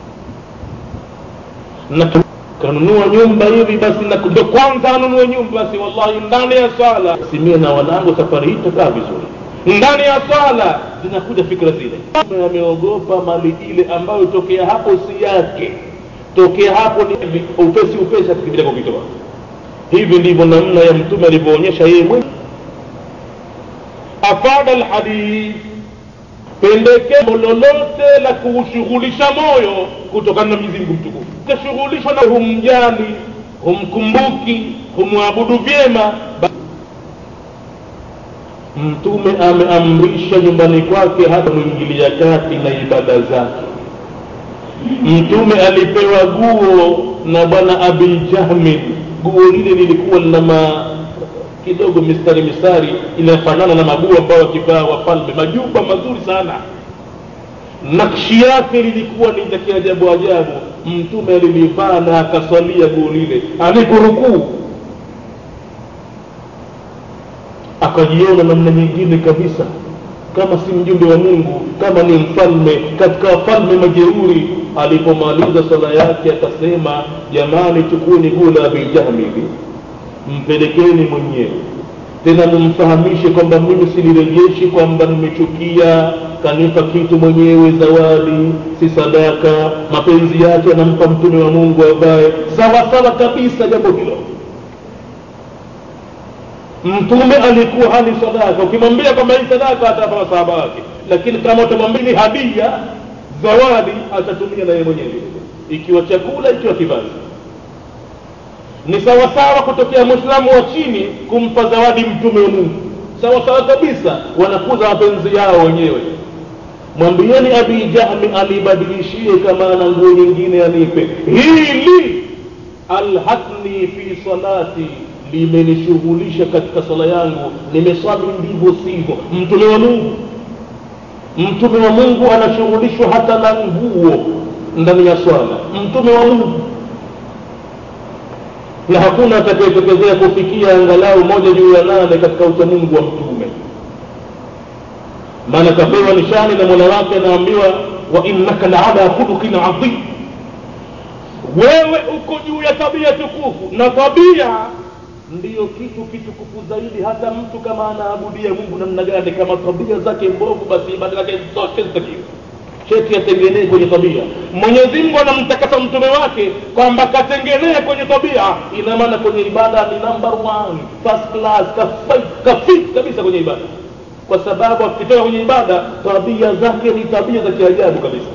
na kanunua nyumba hivi basi ndo kwanza anunue nyumba basi wallahi ndani ya swala simie na wanangu safari hii tutakaa vizuri ndani ya swala zinakuja fikra zile ameogopa mali ile ambayo tokea hapo si yake tokea hapo ni upesi upesi akikibila kukitoa hivi ndivyo namna ya mtume alivyoonyesha yeye mwenyewe afada lhadith pendekezo lolote la kuushughulisha moyo kutokana na mwenyezi mungu mtukufu kashughulishwa na humjali humkumbuki humwabudu vyema mtume ameamrisha nyumbani kwake hata mwingilia kati na ibada zake mtume alipewa guo na bwana abi jahmin guo lile lilikuwa lina kidogo mistari mistari inafanana na maguo ambayo wakivaa wafalme majumba mazuri sana nakshi yake lilikuwa ni za kiajabu ajabu mtume alilivaa na akaswalia guo lile aliporukuu akajiona namna nyingine kabisa kama si mjumbe wa mungu kama ni mfalme katika wafalme majeuri alipomaliza swala yake akasema jamani chukueni guo la abijahmi hivi mpelekeni mwenyewe tena mumfahamishe kwamba mimi silirejeshi kwamba nimechukia kanipa kitu mwenyewe zawadi si sadaka mapenzi yake anampa mtume wa mungu ambaye sawa sawa kabisa jambo hilo mtume alikuwa hali sadaka ukimwambia kwamba hii sadaka atapa masahaba wake lakini kama utamwambia ni hadia zawadi atatumia naye mwenyewe ikiwa chakula ikiwa kivazi ni sawasawa kutokea mwislamu wa chini kumpa zawadi mtume wa mungu sawasawa kabisa wanakuza mapenzi yao wenyewe mwambieni abi jahmi alibadilishie kama ana nguo nyingine anipe hili alhatni fi salati limenishughulisha katika sala yangu nimeswali ndivyo sivyo mtume wa mungu mtume wa mungu anashughulishwa hata na nguo ndani ya swala mtume wa mungu na hakuna atakayetokezea kufikia angalau moja juu ya nane katika uchamungu wa mtume maana kapewa nishani na mola wake anaambiwa wa innaka laala khuluqin adhim wewe uko juu ya tabia tukufu na tabia ndiyo kitu kitukufu zaidi hata mtu kama anaabudia mungu namna gani kama tabia zake mbovu basi ibada zake zote zitakiwa cheti atengenee kwenye tabia mwenyezi mungu anamtakasa mtume wake kwamba katengenee kwenye tabia ina maana kwenye ibada ni number one first class kafit kabisa kwenye ibada kwa sababu akitoka kwenye ibada tabia zake ni tabia za kiajabu kabisa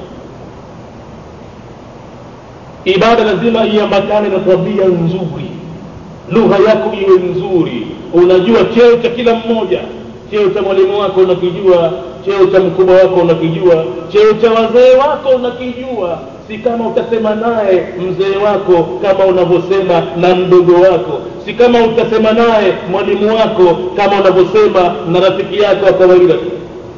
ibada lazima iambatane na tabia nzuri lugha yako iwe nzuri unajua cheo cha kila mmoja cheo cha mwalimu wako unakijua cheo cha mkubwa wako unakijua cheo cha wazee wako unakijua si kama utasema naye mzee wako kama unavyosema na mdogo wako si kama utasema naye mwalimu wako kama unavyosema na rafiki yako wa kawaida tu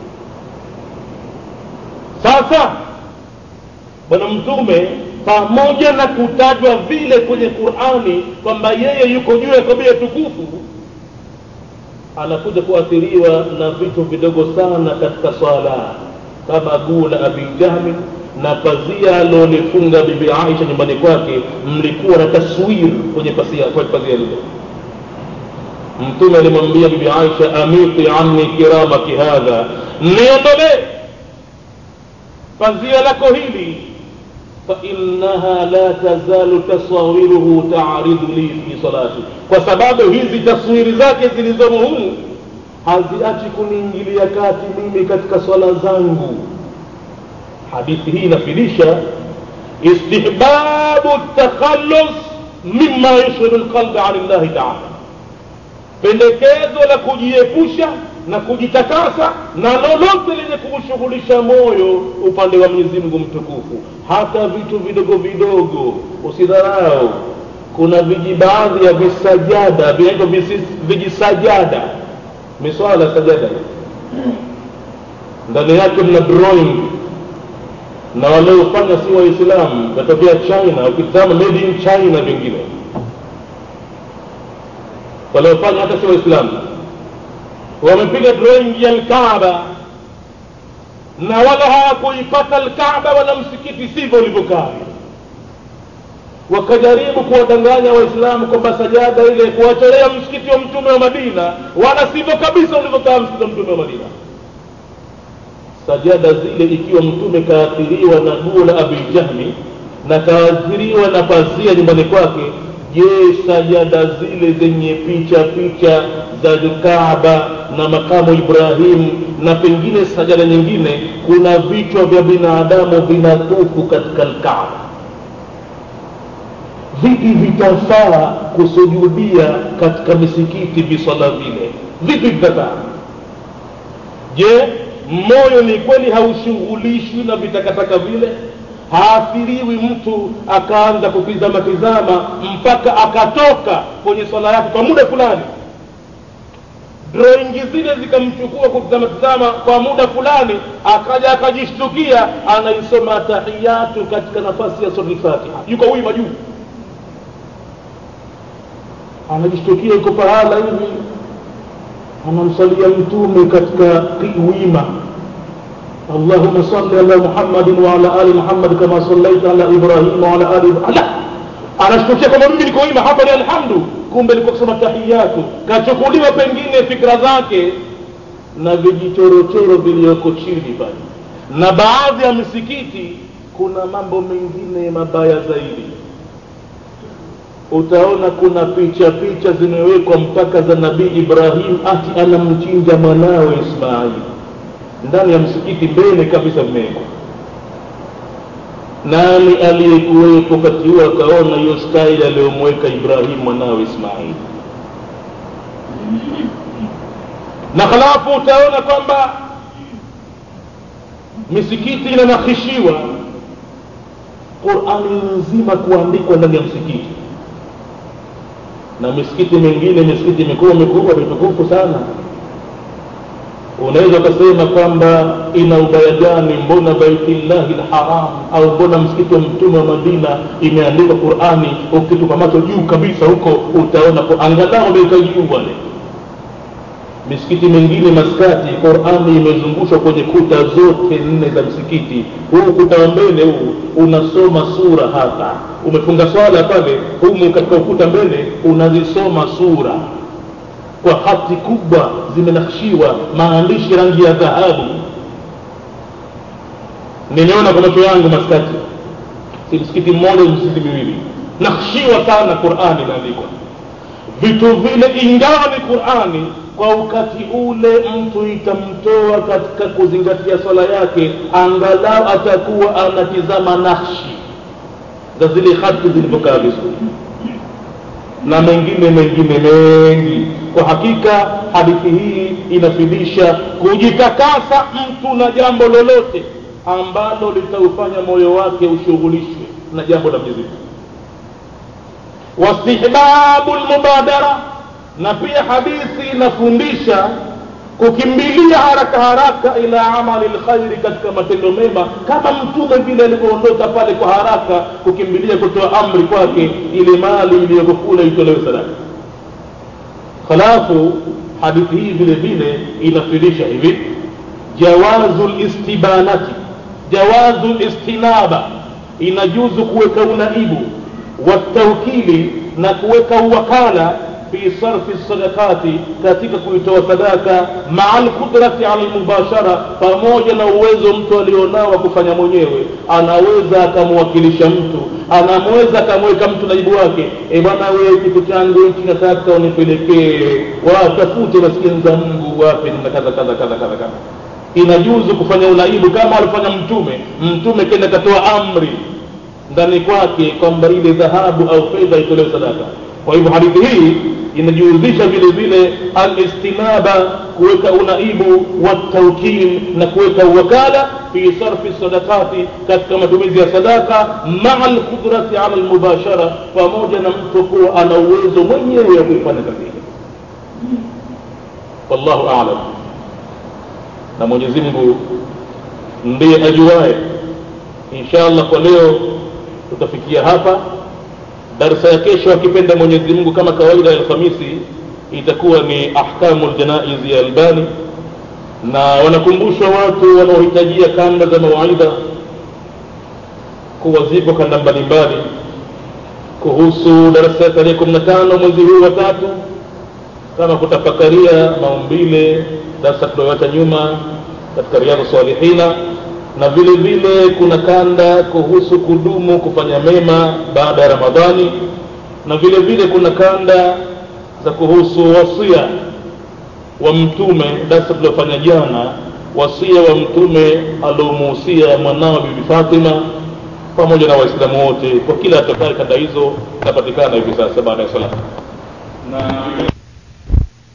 sasa bwana mtume pamoja na kutajwa vile kwenye qurani kwamba yeye yuko juu ya tabia tukufu anakuja kuathiriwa na vitu vidogo sana katika swala kama guu la abi jahmi na pazia alolifunga bibi aisha nyumbani kwake mlikuwa na taswir kwenye pazia kwenye pazia lile mtume alimwambia bibi aisha amiti anni kiramaki hadha niondolee pazia lako hili فإنها لا تزال تصاوره تعرض لي في صلاتي kwa sababu hizi taswiri zake zilizomo humu haziachi kuniingilia kati mimi katika swala zangu hadithi hii inafidisha istihbabu takhallus mima yushghilu lqalba an llahi taala pendekezo la kujiepusha na kujitakasa na lolote lenye kuushughulisha moyo upande wa mwenyezi mungu mtukufu hata vitu vidogo vidogo usidharau kuna viji baadhi ya visajada vinaitwa vijisajada miswala sajada ndani yake mna drawing na waliofanya si waislamu katokea china ukitazama made in china vingine waliofanya hata si waislamu wamepiga drawing ya lkaaba na wala hawakuipata lkaaba wala msikiti sivyo ulivyokaa wakajaribu kuwadanganya waislamu kwamba sajada ile kuwatolea msikiti wa mtume wa madina wala sivyo kabisa ulivyokaa msikiti wa mtume wa madina sajada zile ikiwa mtume kaathiriwa na guo la abi jahmi na kaathiriwa na pazia nyumbani kwake je sajada zile zenye picha picha za kaaba na makamu ibrahim na pengine sajada nyingine kuna vichwa vya binadamu vinatufu katika lkaaba vipi vitafaa kusujudia katika misikiti viswala vile vipi vitafaa je moyo ni kweli haushughulishwi na vitakataka vile haathiriwi mtu akaanza kutizama tizama mpaka akatoka kwenye swala yake kwa muda fulani drawingi zile zikamchukua kutizama tizama kwa muda fulani akaja akajishtukia anaisoma tahiyatu katika nafasi ya sura lfatiha yuko wima juu anajishtukia yuko pahala hivi anamsalia mtume katika wima اللهم صل على محمد وعلى ال محمد كما صليت على ابراهيم وعلى ال ابراهيم anashtukia kwamba mimi niko wima hapa ni alhamdu kumbe alikuwa kusoma tahiyatu kachukuliwa pengine fikra zake na vijichorochoro viliyoko chini pale na baadhi ya misikiti kuna mambo mengine mabaya zaidi utaona kuna picha picha zimewekwa mpaka za nabii ibrahim ati anamchinja mwanawe ismaili ndani ya msikiti mbele kabisa vimewekwa nani aliyekuwepo wakati huo akaona hiyo staili aliyomweka ibrahim mwanawe ismaili na halafu utaona kwamba misikiti inanakhishiwa qurani nzima kuandikwa ndani ya msikiti na misikiti mingine misikiti mikubwa mikubwa mitukufu sana unaweza ukasema kwamba ina ubaya gani mbona baitillahi lharam au mbona msikiti wa mtume wa madina imeandikwa qurani ukitupa macho juu kabisa huko utaona angalau ameweka juu wale misikiti mingine maskati qurani imezungushwa kwenye kuta zote nne za msikiti huu ukuta wa mbele huu unasoma sura hapa umefunga swala pale humu katika ukuta mbele unazisoma sura kwa hati kubwa zimenakshiwa maandishi rangi ya dhahabu nimeona kwa macho yangu maskati si msikiti mmoja msikiti miwili nakshiwa sana qurani imeandikwa vitu vile ingawa ni qurani kwa wakati ule mtu itamtoa katika kuzingatia swala yake angalau atakuwa anatizama nakshi za zile hati zilivyokaa vizuri na mengine mengine mengi kwa hakika hadithi hii inafidisha kujitakasa mtu na jambo lolote ambalo litaufanya moyo wake ushughulishwe na jambo la mwenyezi wastihbabu lmubadara na pia hadithi inafundisha kukimbilia haraka haraka ila amali lkhairi katika matendo mema kama mtume vile alivyoondoka pale kwa haraka kukimbilia kutoa amri kwake ile mali iliyokukula itolewe sadaka halafu hadithi hii vile vile inafundisha hivi jawazu listibanati jawazu listinaba inajuzu kuweka unaibu wataukili na kuweka uwakala fi sarfi sadakati katika kuitoa sadaka maa lqudrati ala lmubashara pamoja na uwezo mtu alionao wa kufanya mwenyewe anaweza akamwakilisha mtu anamweza akamweka mtu naibu wake e bwana wewe kitu changu hichi nataka unipelekee watafute maskini za mungu wape na kadha kadha kadha kadha kadha inajuzu kufanya unaibu kama alifanya mtume mtume kenda katoa amri ndani kwake kwamba ile dhahabu au fedha itolewe sadaka kwa hivyo hadithi hii inajihusisha vile vile alistinaba kuweka unaibu wataukil na kuweka uwakala fi sarfi sadakati katika matumizi ya sadaka maa lqudrati ala lmubashara pamoja na mtu kuwa ana uwezo mwenyewe wa kuifanya kazi hii wallahu alam na mwenyezi mungu ndiye ajuaye insha allah kwa leo tutafikia hapa darsa ya kesho akipenda mwenyezi mungu kama kawaida ya alhamisi itakuwa ni ahkamu ljanaizi ya albani na wanakumbushwa watu wanaohitajia kanda za mawaidha kuwa ziko kanda mbalimbali kuhusu darasa ya tarehe kumi na tano mwezi huu wa tatu kama kutafakaria maumbile darsa tulioacha nyuma katika riadhu salihina na vile vile kuna kanda kuhusu kudumu kufanya mema baada ya ramadhani na vile vile kuna kanda za kuhusu wasia wa mtume darsa tuliofanya jana wasia wa mtume aliomuhusia mwanawe bibi fatima pamoja na waislamu wote kwa kila atokae kanda hizo inapatikana hivi sasa baada ya sala na